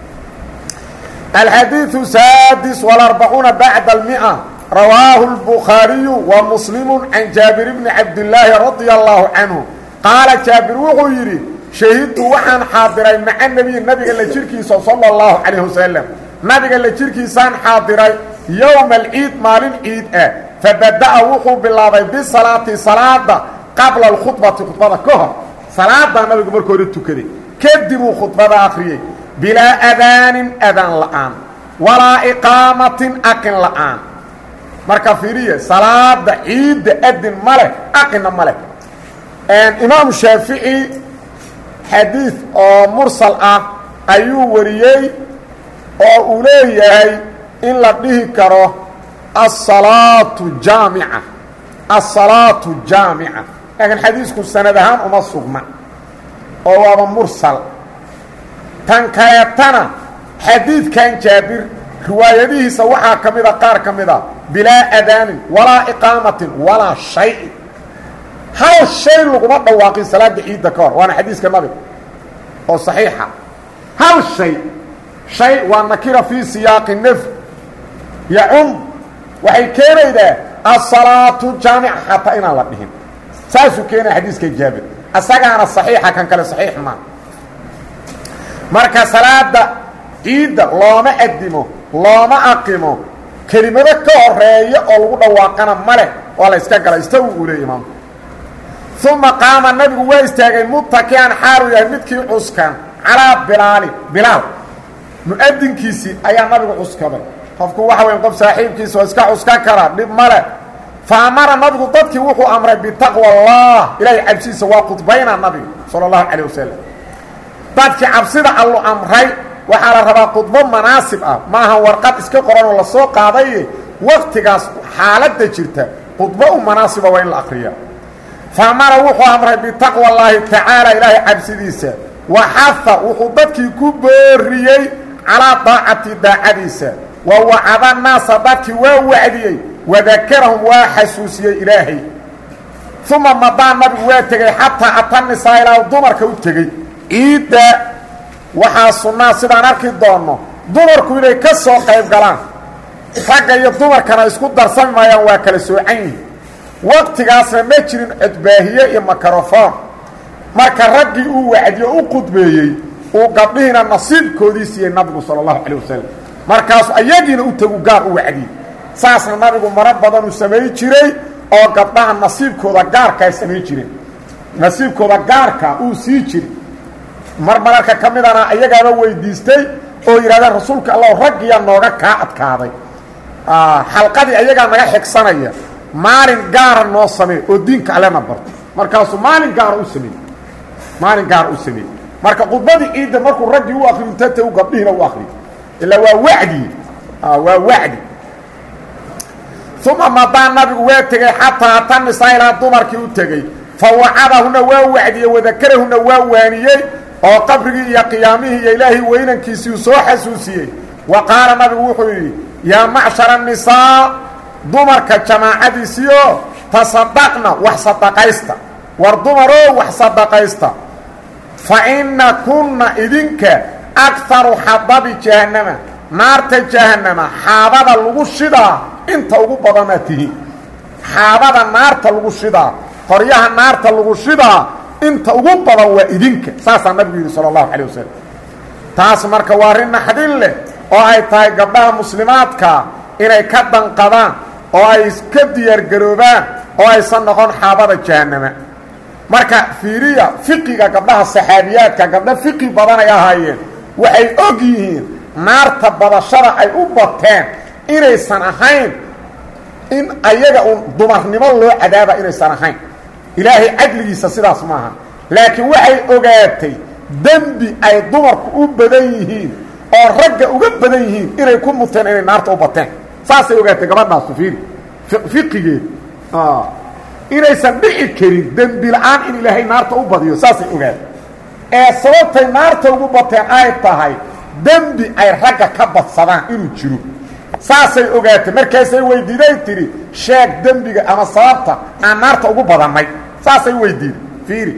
alxadiiثu saadis وalarbacuuna bacda اlmiئة rawaahu اlbukhaariyu wa muslimu can jaabir bni cabdillaahi radia allahu canhu qaala jaabir wuxuu yidhi shahidtu waxaan xaadiray maca nebiy nabiga la jirkiisa salى اllahu calayh wasalam nabiga la jirkiisaan xaadiray yowma alciid maalin ciid ah fabada'a wuxuu bilaabay bisalaati salaada qabla اlkhudbati khudbada ka hor salaadaa nabigu marka hore tukaday kadibuu khudbada akhriyey bilaa adaanin adaan la'aan walaa iqaamatin aqin la'aan marka fiiriya salaada ciidda adin ma leh aqina ma leh imaamu shaafici xadiid oo mursal ah ayuu wariyey oo uu leeyahay in la dhihi karo asalaatu jaamica asalaatu jaamica laakiin xadiisku sanad ahaan uma sugna oo waaba mursal tan kaleetana xadiidkan jaabir riwaayadihiisa waxaa ka mida qaar ka mid a bilaa adaanin walaa iqaamatin walaa shay-in hal shay laguma dhawaaqin salaada ciidda ka hor waana xadiiska nabiga oo saxiixa hal shay shay waa nakira fii siyaaqi nafy yacum waxay keenaydaa asalaatu jaamica xataa inaan la dhihin saasuu keenaya xadiiska jaabir asagaana saxiixa kan kale saxiix maa marka salaada ciidda looma adimo looma aqimo kelimado ka horeeya oo lagu dhawaaqana ma leh waa la yska gala istagu uu leey imaamku uma qaama nabigu waa istaagay mutakian xaalu yahay midkii cuskan calaa bilaalin bilaal mu-adinkiisii ayaa nabigu cuskaday qofku waxa weya qof saaxiibkiisa oo iska cuskan karaa dhib male fa amara nabigu dadkii wuxuu amray bitaqwa allah ilaahay cabsidiisa waa khudbayna nabigu sala allahu calayh wasalam dadkii cabsida allu amray waxaa la rabaa khudbo manaasib ah maaha warqad iska qoranoo lasoo qaadaye waktigaas xaaladda jirta khudbo u manaasiba waa in la akriya fa amara wuxuu amray bitaqwa allaahi tacaala ilaahay cabsidiisa wa xaha wuxuu dadkii ku booriyey calaa daacati daacadiisa wa wacada naasa dadkii waa wacdiyey wadakarahum waa xasuusiyey ilaahay uma madaa nabigu waa tegey xataa ata nisaa ilaa dumarka u tegey ciidda waxaa sunnaa sidaan arki doonno dumarku inay ka soo qayb galaan ragga iyo dumarkana isku darsami maayaan waa kala soocan yihin waqtigaasna ma jirin codbaahiye iyo makarofoon marka raggii uu wacdiyo u qudbeeyey uu gabdhihiina nasiibkoodii siiyey nabigu sala allahu calayh wasalam markaasu ayagiina u tagu gaar u wacdiyey saasna nabigu maro badanuu samayn jiray oo gabdhaha nasiibkooda gaarkaa samayn jireen nasiibkooda gaarka uu sii jiray mar mararka ka midana ayagaaba weydiistay oo yidhahdeen rasuulka allah raggiyaa nooga kaa adkaaday xalqadii ayagaa naga xigsanaya maalin gaara noo samee oo diinka allena barto markaasuu maalin gaara u sameeyey maalin gaara u sameeyey marka khudbadii ciidda markuu raggii u akriyo intata u gabdhihiina u akriyo ilaa waa wacdi waa wacdi uma madaa nabigu waa tegey xataa ata nisaa ilaa dumarkii u tegey fa wacadahuna waa wacdiyey wadakarahuna waa waaniyey oo qabrigii iyo qiyaamihii iyo ilaahay weynankiisii uu soo xasuusiyey wa qaala nabigu wuxuu yidhi yaa macshara nisaa dumarka jamaacadiisiioo tasadaqna wax sadaqaysta war dumaroo wax sadaqaysta fa inna kunna idinka akaru xadabi jahannama naarta jahannama xaabada lagu shidaa inta ugu badanaad tihiin xaabada naarta lagu shidaa qoryaha naarta lagu shidaa inta ugu badan waa idinka saasaa nabigu yidhi sala allahu calay wasalam taas marka waa arrin naxdin leh oo ay tahay gabdhaha muslimaadka inay ka danqadaan oo ay ka diyaargaroobaan oo aysan noqon xaabada jahannama marka fiiriya fiqiga gabdhaha saxaabiyaadka gabdho fiqi badan ay ahaayeen waxay og yihiin naarta badashada ay u bateen inaysan ahayn in ayaga uun dumarnimo loo cadaaba inaysan ahayn ilaahay cadligiisa sidaas maaha laakiin waxay ogaatay dembi ay dumarku u badan yihiin oo ragga uga badan yihiin inay ku muteen inay naarta u bateen saasay ogaatay gabadhaasu fiiri fiqigeed inaysan dhici karin dembi la-aan in ilaahay naarta u badiyo saasay ogaatay ee sababtay naarta ugu bateen ay tahay dembi ay ragga ka badsadaan inuu jiro saasay ogaatay markaasay weydiiday tidhi sheeg dembiga ama sababta aan naarta ugu badannay saasay weydiiday fiiri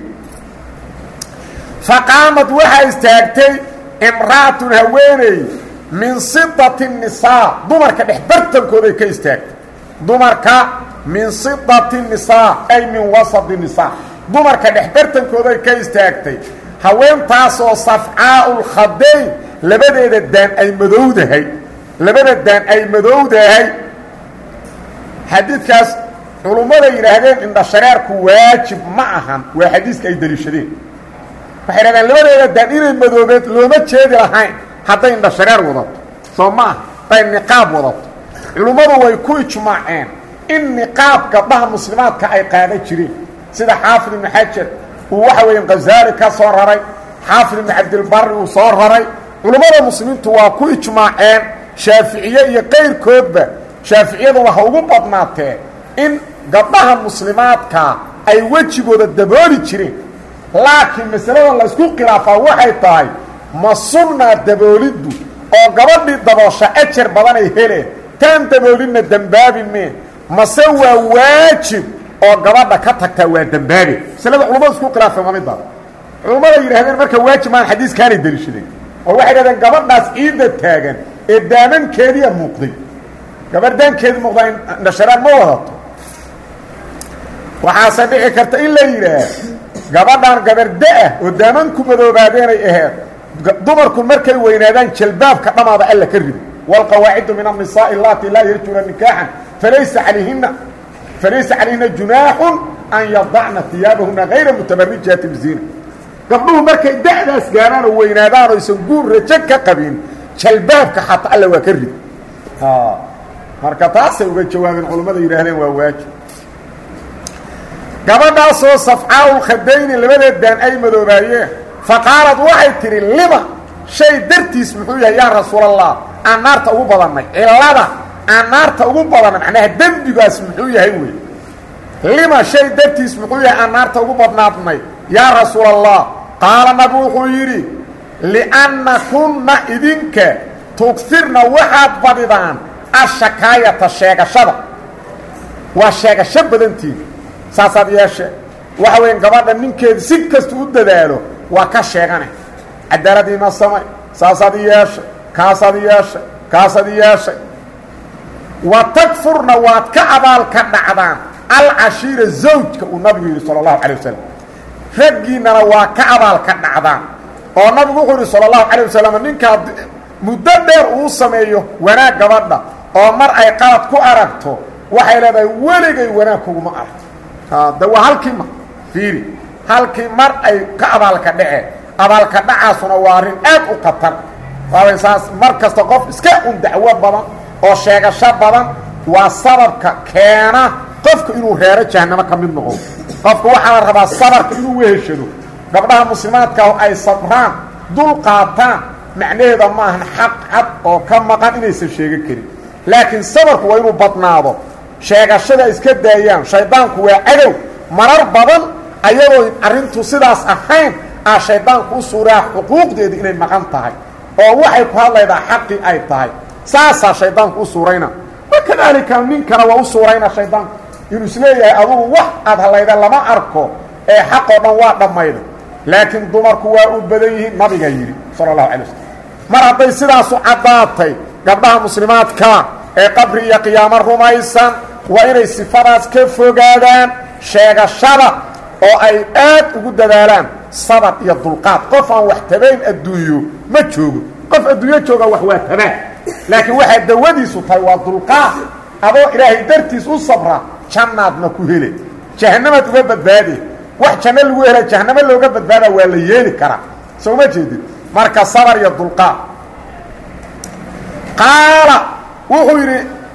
faqaamad waxaa istaagtay imra'atun haweeney min sidati nisaa dumarka dhex bartankooday ka istaagtay dumarka min sidati nisaa ay min wasadi nisaa dumarka dhex bartankooday ka istaagtay haweentaasoo safcaa'u lkhadayn labadeeda daan ay madowdahay labada daan ay madowdahay xadiidkaas culummada yidhaahdeen indhashareerku waajib ma ahan waa xadiiska ay deliishadeen waxay dhahdeen labadeeda daan inay madoobeed looma jeedi lahayn hadday indhashareer wadato soo ma aha hadday niqaab wadato culummadu way ku ijmaaceen in niqaab gabdhaha muslimaadka ay qaadan jireen sida xaafid ibnu xajar uu waxa weeye khazaali ka soo raray xaafid ibnu cabdilbari uu soo raray culummada muslimiintu waa ku ijmaaceen shaaficiye iyo qayrkoodba shaaficiyaduna ha ugu badnaatee in gabdhaha muslimaadka ay wejigooda dabooli jireen laakiin masalada laysku khilaafaa waxay tahay ma sunnaa dabooliddu oo gabadhii daboosha ajar badanay heleen taan daboolinna dembaabi mee mase waa waajib oo gabadha ka tagtaa waa dembaabe masalada culummada isku khilaafeen waa middaas culummada yidhahdeen marka waajib maan xadiiskaanay deliishadeen oo waxay dhahdeen gabadhaas ciidda taagan ee daamankeediya muuqday gabardaankeedi muuqdaa indhasharaan ma wadato waxaase dhici karta in la yidhaah gabadhaan gabarda-ah oo daamanku madoobaadenay aheed dumarku markay weynaadaan jalbaabka dhamaada alla ka rido wاlqawaacidu min الnisaءi اlati laa yarjuna nikaaxan falaysa alayhina falaysa calayhina junaaxu an yadacna iyaabahuna hayra mutabarijati bzina gabdhuhu markay da'daas gaaraan oo weynaadaan oo aysan guur rajo ka qabin jalbaabka xataa alla waa ka rid marka taasay uga jawaabeen culammada yidhaahdeen waa waajib gabadhaasoo safcaaulkhadayni labadeed daan ay madoobaayeen faqaalad waxay tidhi lima shay dartiis muxuu yahay yaa rasuulallah aan naarta ugu badannay cillada aan naarta ugu badannay macnaha dembigaas muxuu yahay wey lima shay dartiis muxuu yahay aan naarta ugu badnaadnay yaa rasuulallah qaala nabi wuxuu yidhi lianna kunna idinka tugfirna waxaad badidaan ashakaayata sheegashada waa sheegasho badantiin saasaad yeeshe waxa weya gabadha ninkeeda si kasta u dadaalo waa ka sheegane cadaaladiima samay saasaad yeeshay kaasaad yeeshay kaasaad yeeshay wa takfurna waad ka abaalka dhacdaan alcashiira zawjka uu nabigu yidhi sala allahu calay wasalam raggiinnana waa ka abaalka dhacdaan oo nabigu wuxuu yidhi sala allahu calay wasalam ninkaa muddo dheer uu sameeyo wanaag gabadha oo mar ay qalad ku aragto waxay leedahay weligay wanaag kuguma arag de waa halkii mar fiiri halkii mar ay ka abaalka dhaceen abaalka dhacaasuna waa arrin aad u khatar waabay saas mar kasta qof iska un dacwo badan oo sheegasho badan waa sababka keena qofka inuu reero jahanamo ka mid noqo qofka waxaa la rabaa sabarka inuu weheshado gabdhaha muslimaadka ay sabraan dul qaataan macnaheeda maahan xaq cad oo ka maqan inaysan sheegan karin laakiin sabarku waa inuu badnaado sheegashada iska daayaan shaydaanku waa cadow marar badan ayadoo arrintu sidaas ahayn aa shaydaanku u suuraa xuquuqdeeda inay maqan tahay oo waxay ku hadlaydaa xaqii ay tahay saasaa shaydaanku u suurayna wakadaalika ninkana waa u suurayna shaydaanku inuu isleeyahay adugu wax aad hadlayda lama arko ee xaqoo dhan waa dhammayda laakiin dumarku waa u badan yihiin nabiga yidhi sala allahu calay waslm mar hadday sidaasu caddaatay gabdhaha muslimaadka ee qabri iyo qiyaamo rumaysan waa inay sifadaas ka fogaadaan sheegashada oo ay aad ugu dadaalaan sabar iyo dulqaad qof aan wax tabayn adduunyo ma joogo qof adduunyo jooga wax waa tabaan laakiin waxaa dawadiisu tahay waa dulqaad adoo ilaahay dartiis u sabra jannaadna ku hele jahanamaad uga badbaade wax janno lagu hela jahanamo looga badbaadaa waa la yeeli karaa soo ma jeedid marka sabar iyo dulqaad qaala wuxuu yidhi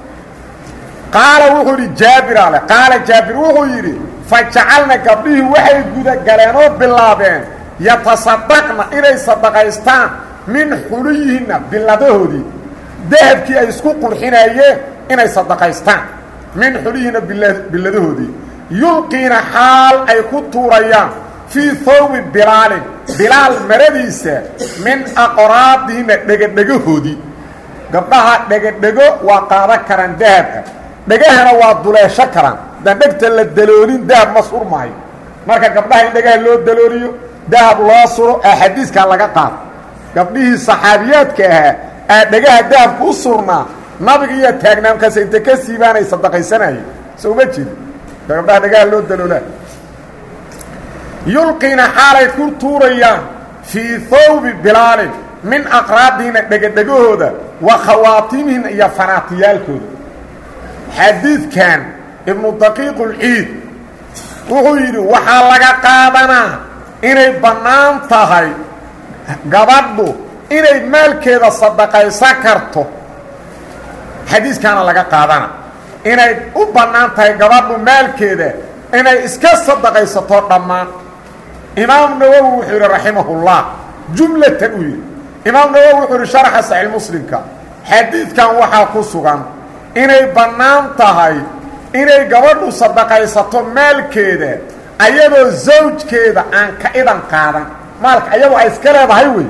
qaala wuxuu yidhi jaabir ale qaala jaabir wuxuu yidhi fa jacalna gabdhihii waxay gudagaleen oo bilaabeen yatasadaqna inay sadaqaystaan min xuliyihinna biladahoodii dahabkii ay isku qurxinayeen inay sadaqaystaan min xuliyihinna biladahoodii yulqiina xaal ay ku tuurayaan fii hawbi bilaalin bilaal maradiisa min aqraadihinna dhegadhegahoodii gabdhaha dhegadhego waa qaadan karaan dahabka dhegahana waa duleesho karaan haddaan dhegta la daloolin dahab ma surmaayo marka gabdhaha in dhegaha loo dalooliyo dahab loo suro aa xadiiskaa laga qaado gabdhihii saxaabiyaadka ahaa aa dhegaha dahabka u surnaa nabiga iyo taagnaamkaas inta ka siibaanay sadaqaysanayeen soo ma jeedi gabdhaha dhegaha loo daloolaa yulqiina xaalay ku tuurayaan fii hawbi bilaalin min aqraadiina dhegadhegahooda wa khawaatimihina iyo fanaatiyaalkooda xadiidkan ibnu daqiiqulciid wuxuu yidhi waxaa laga qaadanaa inay bannaan tahay gabadhu inay maalkeeda sadaqaysan karto xadiiskaana laga qaadana inay u bannaan tahay gabadhu maalkeeda inay iska sadaqaysato dhammaan imaam nawowi wuxuu yidhi raximahullah jumlatan uu yidhi imaam nawowi wuxuu yidhi sharxa saxiix muslimka xadiidkan waxaa ku sugan inay bannaan tahay inay gabadhu sadaqaysato maalkeeda ayadoo zawjkeeda aan ka idan qaadan maalka ayadu ay iska leedahay wey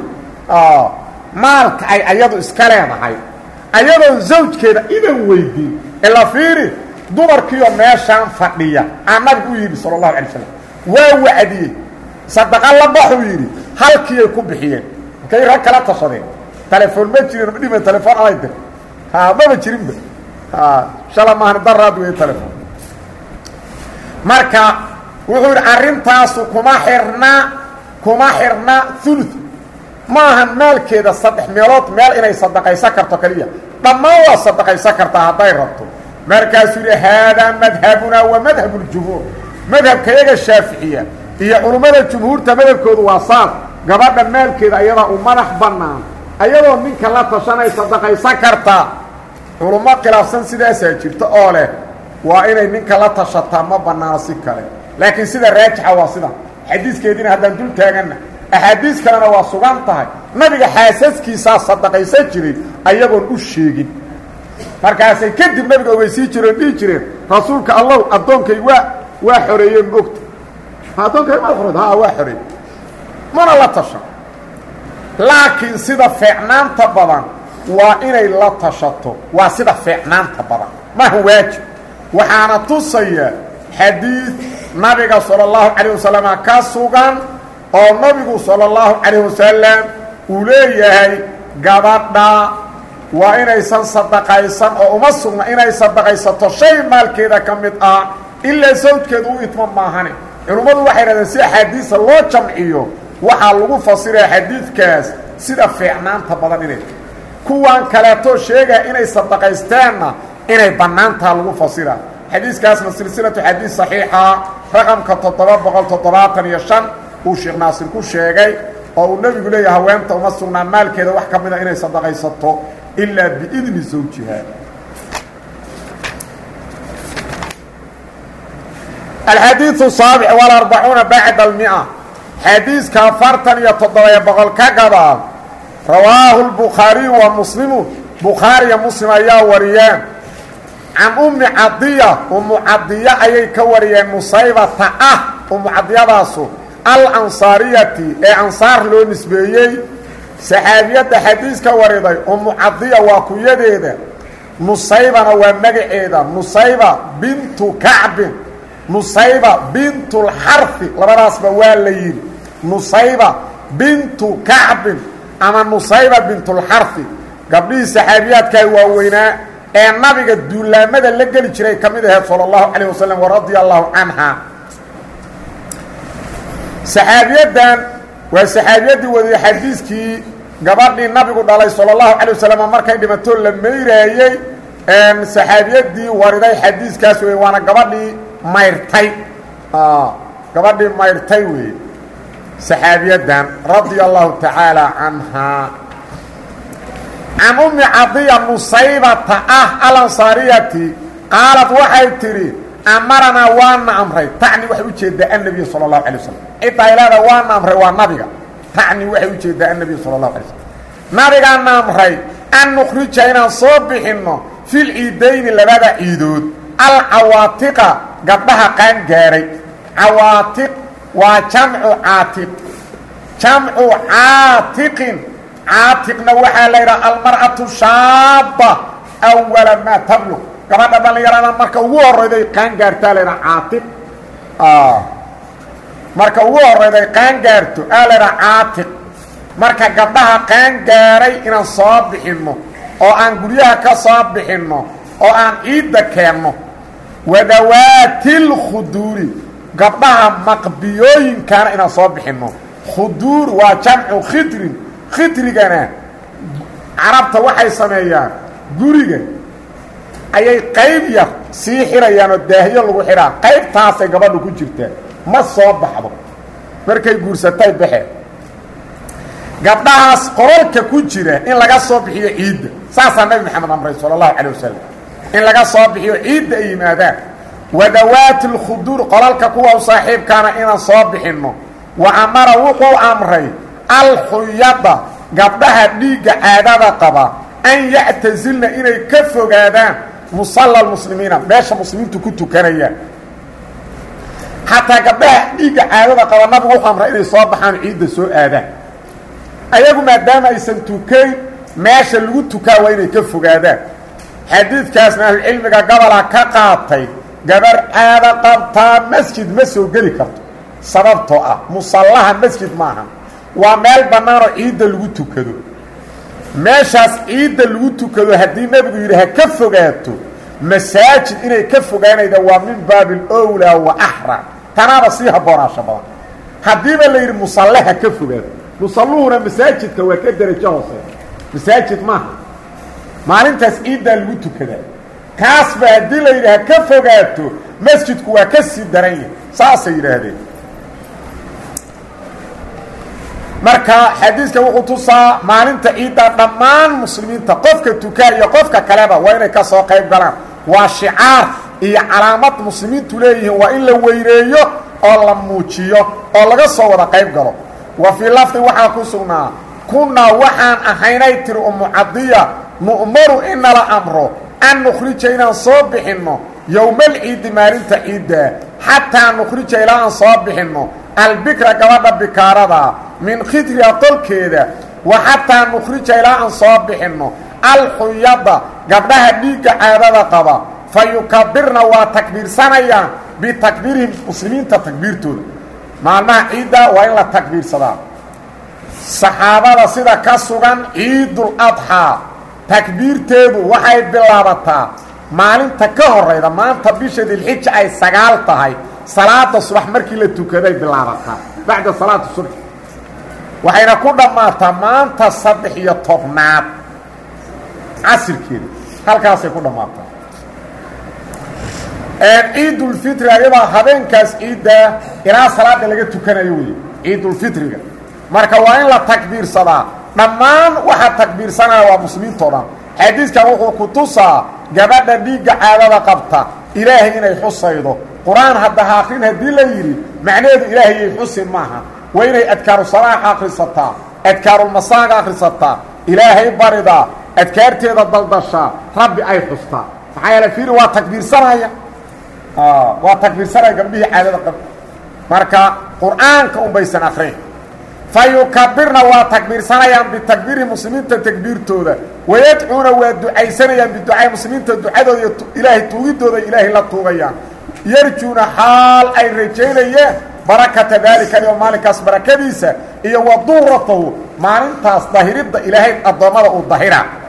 maalka ay ayadu iska leedahay ayadoo zawjkeeda idan weydiin ila fiiri dumarkiioo meeshaan fadhiya aa nabigu u yidhi sala allahu alay slam waa wacdiyey sadaqa la baxuu yidhi halkiiyay ku bixiyeen markay rag kala tashadeen telefoon ma jirin dhima telefoon alay dir ha maba jirinba shala maahan daraad wey telefon marka wuxuu yidhi arrintaasu kuma xirna kuma xirna ulu maahan maalkeeda saddex meelood meel inay sadaqaysan karto keliya dhammaan waa sadaqaysan kartaa hadday rabto markaasuu yidhi haadaa madhabunaa wa madhabu ljumhuur madhabkayaga shaaficiya iyo culummada jumhuurta madhabkoodu waa saas gabadha maalkeeda ayadaa u madax bannaan ayadoo ninka la tashanay sadaqaysan kartaa culummo khilaafsan sidaasaa jirta oo leh waa inay ninka la tashataa ma bannaano si kale laakiin sida raajixa waa sida xadiiskeediina haddaan dul taaganna axaadiis kalena waa sugan tahay nabiga xaasaskiisaa sadaqaysan jiray ayagoon u sheegin markaasay kadib nabiga ogeysii jireen dhihi jireen rasuulka allow addoonkay waa waa xoreeye ma ogta addoonkay ma xoreed ha waa xoreey mana la tashan laakiin sida feecnaanta badan waa inay la tashato waa sida feecnaanta badan maaha waajib waxaana tusaya xadiid nabiga salى اllahu calayه wasalama ka sugan oo nabigu salى اllahu calayh wasalam uu leeyahay gabadha waa inaysan sadaqaysan oo uma sugna inay sadaqaysato shay maalkeeda ka mid ah ilaa sawjkeeda u idmo maahane culummadu waxay dhahdeen si axaadiisa loo jamciyo waxaa lagu fasiraya xadiidkaas sida fiicnaanta badan inay kuwan kaleeto sheegaya inay sadaqaysteenna inay bannaantaa lagu fasira xadiiskaasna silsilatu xadiis saxiixa raqamka toddoba boqol toddobaatan iyo shan uu sheekh naasir ku sheegay oo uu nebigu leeyahay haweenta uma sugnaa maalkeeda wax ka mida inay sadaqaysato ilaa biidni zawjiha alxadiiu saabic walarbacuuna bacda almia xadiiska afartan iyo toddoba boqol ka gadaal rawaahu lbukhaariyu wa muslimu bukhaariya muslim ayaa wariyeen can ummi cadiya ummu cadiya ayay ka wariyeen musaybata ah ummu cadiyadaasu alansaariyati ee ansaar loo nisbeeyey saxaabiyadda xadiiska wariday ummu cadiya waa kuyadeeda nusaybana waa magaceeda nusayba bintu kacbin nusayba bintulxarfi labadaasba waa la yidhi nusayba bintu kacbin ama nusayba bintulxarfi gabdhihii saxaabiyaadkaa waaweynaa ee nabiga duulaamada la geli jiray ka mid aheed salى اllahu calayh wasalam waradia allahu canha saxaabiyadan waa saxaabiyaddii wadiyey xadiiskii gabadhii nabigu dhalay salى اllahu calay wasalam markay dhimatoo la meyraayey saxaabiyadii wariday xadiiskaas wey waana gabadhii mayrtay gabadhii mayrtay wey saxaabiyadan radia allahu tacaala canhaa can ummi cadiya nusaybata ah alansaariyati qaalad waxay tidhi amaranaa waana amray tacni waxay ujeedaa annabiy sala اlahu alay wasalam ciddaa ilaada waana amray waa nabiga tacni waxay ujeedaa annabiy sala اlahu alay slam nabigaana amray an nukhrija inaan soo bixinno fil ciidayni labada ciidood alcawaatiqa gabdhaha qaan gaaray cawaatiq waa jamcu caatiq jamcu caatiqin caatiqna waxaa la yidhaha almar'atu shaaba awala maa tabluq gabadha dhallinyarada marka ugu horayday qaan gaartaa la ydhaha caatiq marka ugu horayday qaan gaarto aa la ydhaha caatiq marka gabdhaha qaan gaaray inaan soo bixinno oo aan guryaha ka soo bixinno oo aan ciidda keenno wadawaati lkhuduuri gabdhaha maqbiyooyinkana inaan soo bixinno khuduur waa jamcu khidrin khidrigana carabta waxay sameeyaan guriga ayay qayb yar sii xirayaan oo daahyo lagu xidhaa qaybtaasay gabadhu ku jirtaa ma soo baxdo markay guursatay baxeen gabdhahaas qoralka ku jira in laga soo bixiyo ciidda saasaa nabi maxamed amray sala allahu calay wasalam in laga soo bixiyo ciidda ay yimaadaan wadawaati lkhuduur qolalka kuwa u saaxiibkaana inaan soo bixinno wa amara wuxuu amray alxuyada gabdhaha dhiigga caadada qaba an yactasilna inay ka fogaadaan musalla lmuslimiina meesha muslimiintu ku tukanayaan xataa gabdhaha dhiigga caadada qaba nabigu wuxuu amray inay soo baxaan ciidda soo aadaan ayagu maadaama aysan tukayn meesha lagu tukaa waa inay ka fogaadaan xadiidkaasna ahlucilmiga gobolaa ka qaatay gabar caado qabtaa masjid ma soo geli karto sababtoo ah musallaha masjid maaha waa meel bannaanoo ciidda lagu tukado meeshaas ciidda lagu tukado haddii nebigu yidhi ha ka fogaato masaajid inay ka fogaanayda waa min baabi alowlaa wa axra tanaaba sii habboonaasho badan haddiiba la yidhi musalle ha ka fogaado musalluhuna masaajidka waa ka derajo hoose masaajid maaha maalintaas ciiddaa lagu tukadaa kaasba haddii la yidhi ha ka fogaato masjidku waa ka sii daran yahay saasay yidhaahdeen marka xadiiska wuxuu tusaa maalinta ciidda dhammaan muslimiinta qofka tukaa iyo qofka kaleba waa inay ka soo qayb galaan waa shicaar iyo calaamad muslimiintu leeyihiin waa in la weyneeyo oo la muujiyo oo laga soo wada qayb galo wa fii lafdi waxaa ku sugnaa kunnaa waxaan ahaynay tiri umu cadiya nu'maru in nala amro an nukhrija inaan soo bixinno yowmalciidi maalinta ciiddaa xataa nukhrija ilaa aan soo bixinno albikra gabadha bikaarada min khidriha qolkeeda wa xataa nukhrija ilaa aan soo bixinno alxuyada gabdhaha dhiigga caadada qaba fa yukabirna waa takbiirsanayaan bitakbiirihim muslimiinta takbiirtooda maalmaha ciidda waa in la takbiirsadaa saxaabada sida ka sugan ciidul adxaa takbiirteedu waxay bilaabataa maalinta ka horayda maanta bisha dilxija ay sagaal tahay salaada subax markii la tukaday bilaabataa bacda salaati subx waxayna ku dhammaataa maanta saddex iyo tobnaad casirkeeda halkaasay ku dhammaataa ciidulfitri ayadaa habeenkaas ciiddaa ilaa salaada laga tukanayo wey ciidulfitriga marka waa in la takbiirsadaa dhammaan waxaa takbiirsanaya waa muslimiintao dhan xadiiskan wuxuu ku tusaa gabadha dhiigga caadada qabta ilaahay inay xusaydo qur-aan hadda ha akrin haddii la yidhi macnaheedu ilaahayay xusi maaha waa inay adkaaru salaaxa akhrisataa adkaarulmasaaga akhrisataa ilaahay baridaa adkaarteeda daldashaa rabbi ay xustaa maxaa yeele fiiri waa takbiirsanaya waa takbiirsanaya gabdhihii caadada qab marka qur-aanka unbaysan akrin fa yukabirna waa takbiirsanayaan bitakbiiri muslimiinta takbiirtooda wayadcuuna waa ducaysanayaan biducaa muslimiinta ducadooda iyo ilaahay tuugidooda ilaahay la tuugayaan yarjuuna xaal ay rajaynayeen barakata daalika alyom maalinkaas barakadiisa iyo wa duuratahu maalintaas dahiridda ilaahay addoommada uu dahira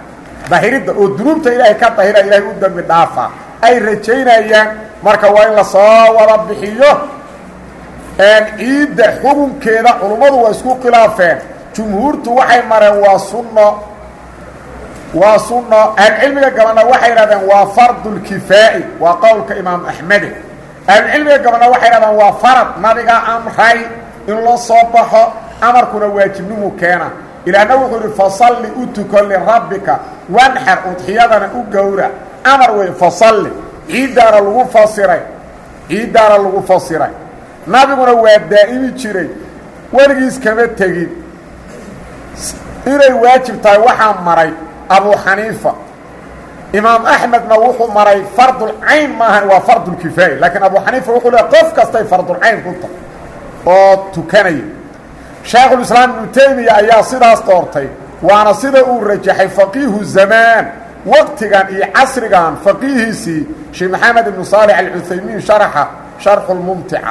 dahiridda oo dunuubta ilaahay ka dahira ilaahay u dembi dhaafa ay rajaynayaan marka waa in lasoo wada bixiyo ciidda xukunkeeda culummadu waa isku khilaafeen jumhuurtu waxay mareen waa sunno waa sunno ahlucilmiga gabana waxay yidhahdeen waa fardulkifaa'i waa qowlka imaam axmede ahlucilmiga gabana waxay yidhahdeen waa farad nabiga amray in loo soo baxo amarkuna waajibnimu keena ilaahna wuxuu idhi fasalli u tuko lirabbika wanxar udxiyadana u gowra amar wey fasalli ciiddaana lagu fasiray ciiddaana lagu fasiray nabiguna waa daa'imi jiray weligiis kama tegin inay waajib tahay waxaa maray abu xaniifa imaam axmedna wuxuu maray fardulcayn maahan waa fardulkifaaya laakiin abu xaniifa wuxuu leeay qof kastay fardulcayn ku tahay oo tukanaya shaekhulislaam ibnu taymiya ayaa sidaas doortay waana sida uu rajaxay faqiihu zamaan waqtigan iyo casrigan faqiihiisii sheekh maxamed ibnu saalix alcuthaymiin sharaxa sharxu lmumtica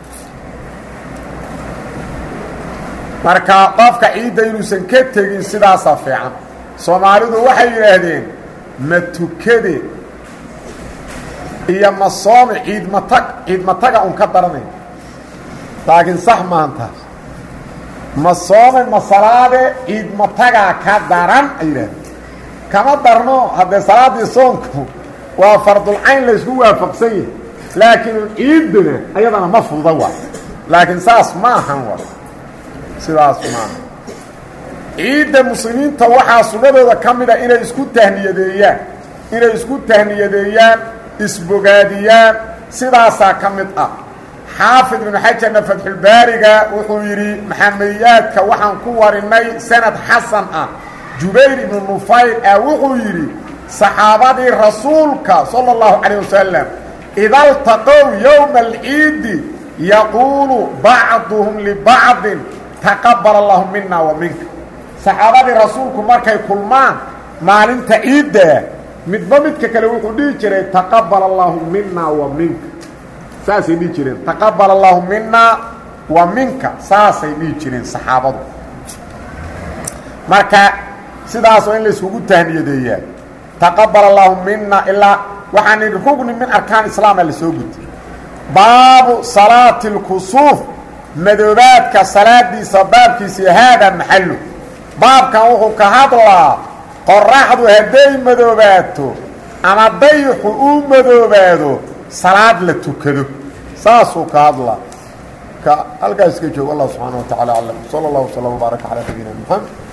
marka qofka ciidda inuusan ka tegin sidaasaa fiican soomaalidu waxay yidhaahdeen ma tukade iyo ma soome ciidmatag ciidmataga un ka daranay laakiin sax maahan taas ma soome ma salaade ciidmatagaa ka daran ay yidhahdeen kama darno haddee salaaddii soonku waa fardulcayn laysku waafaqsan yahay laakiin ciidduna ayadana ma fududa waa laakiin saas ma ahan wa sidaas maaha ciidda muslimiinta waxaa sunnadooda ka mida inay isku tahniyadeeyaan inay isku tahniyadeeyaan isbogaadiyaan sidaasaa ka mid ah xaafid ibnu xajarna fatxulbaariga wuxuu yidhi maxamediyaadka waxaan ku warinay sanad xasan ah jubayr ibnu nufayr ah wuxuu yidhi saxaabadii rasuulka sala اllahu calayh wasalam ida ltaqow yowma alciidi yaquulu bacduhum libacdin taqabal allahu mina wa minka saxaabadii rasuulku markay kulmaan maalinta ciiddaa midba midka kale wuxuu dhihi jiray taqabal allahu mina wa minka saasay dhihi jireen taqabal allahu mina wa minka saasay dhihi jireen saxaabadu marka sidaas oo in layskugu tahniyadeeyaa taqabal allahu mina ilaa waxaan idhi rugni min arkaan islaama la soo gutay baabu salaati اlkusuuf madoobaadka salaadiisa baabkiisii haadaa maxallu baabkan wuxuu ka hadlaa qoraxdu hadday madoobaato ama dayixu uu madoobaado salaad la tukado saasuu ka hadlaa ka halkaas ka joogo allah subxaana wa tacala aclam sala اllah wslam wbaaraka calaa nabiyina mxamed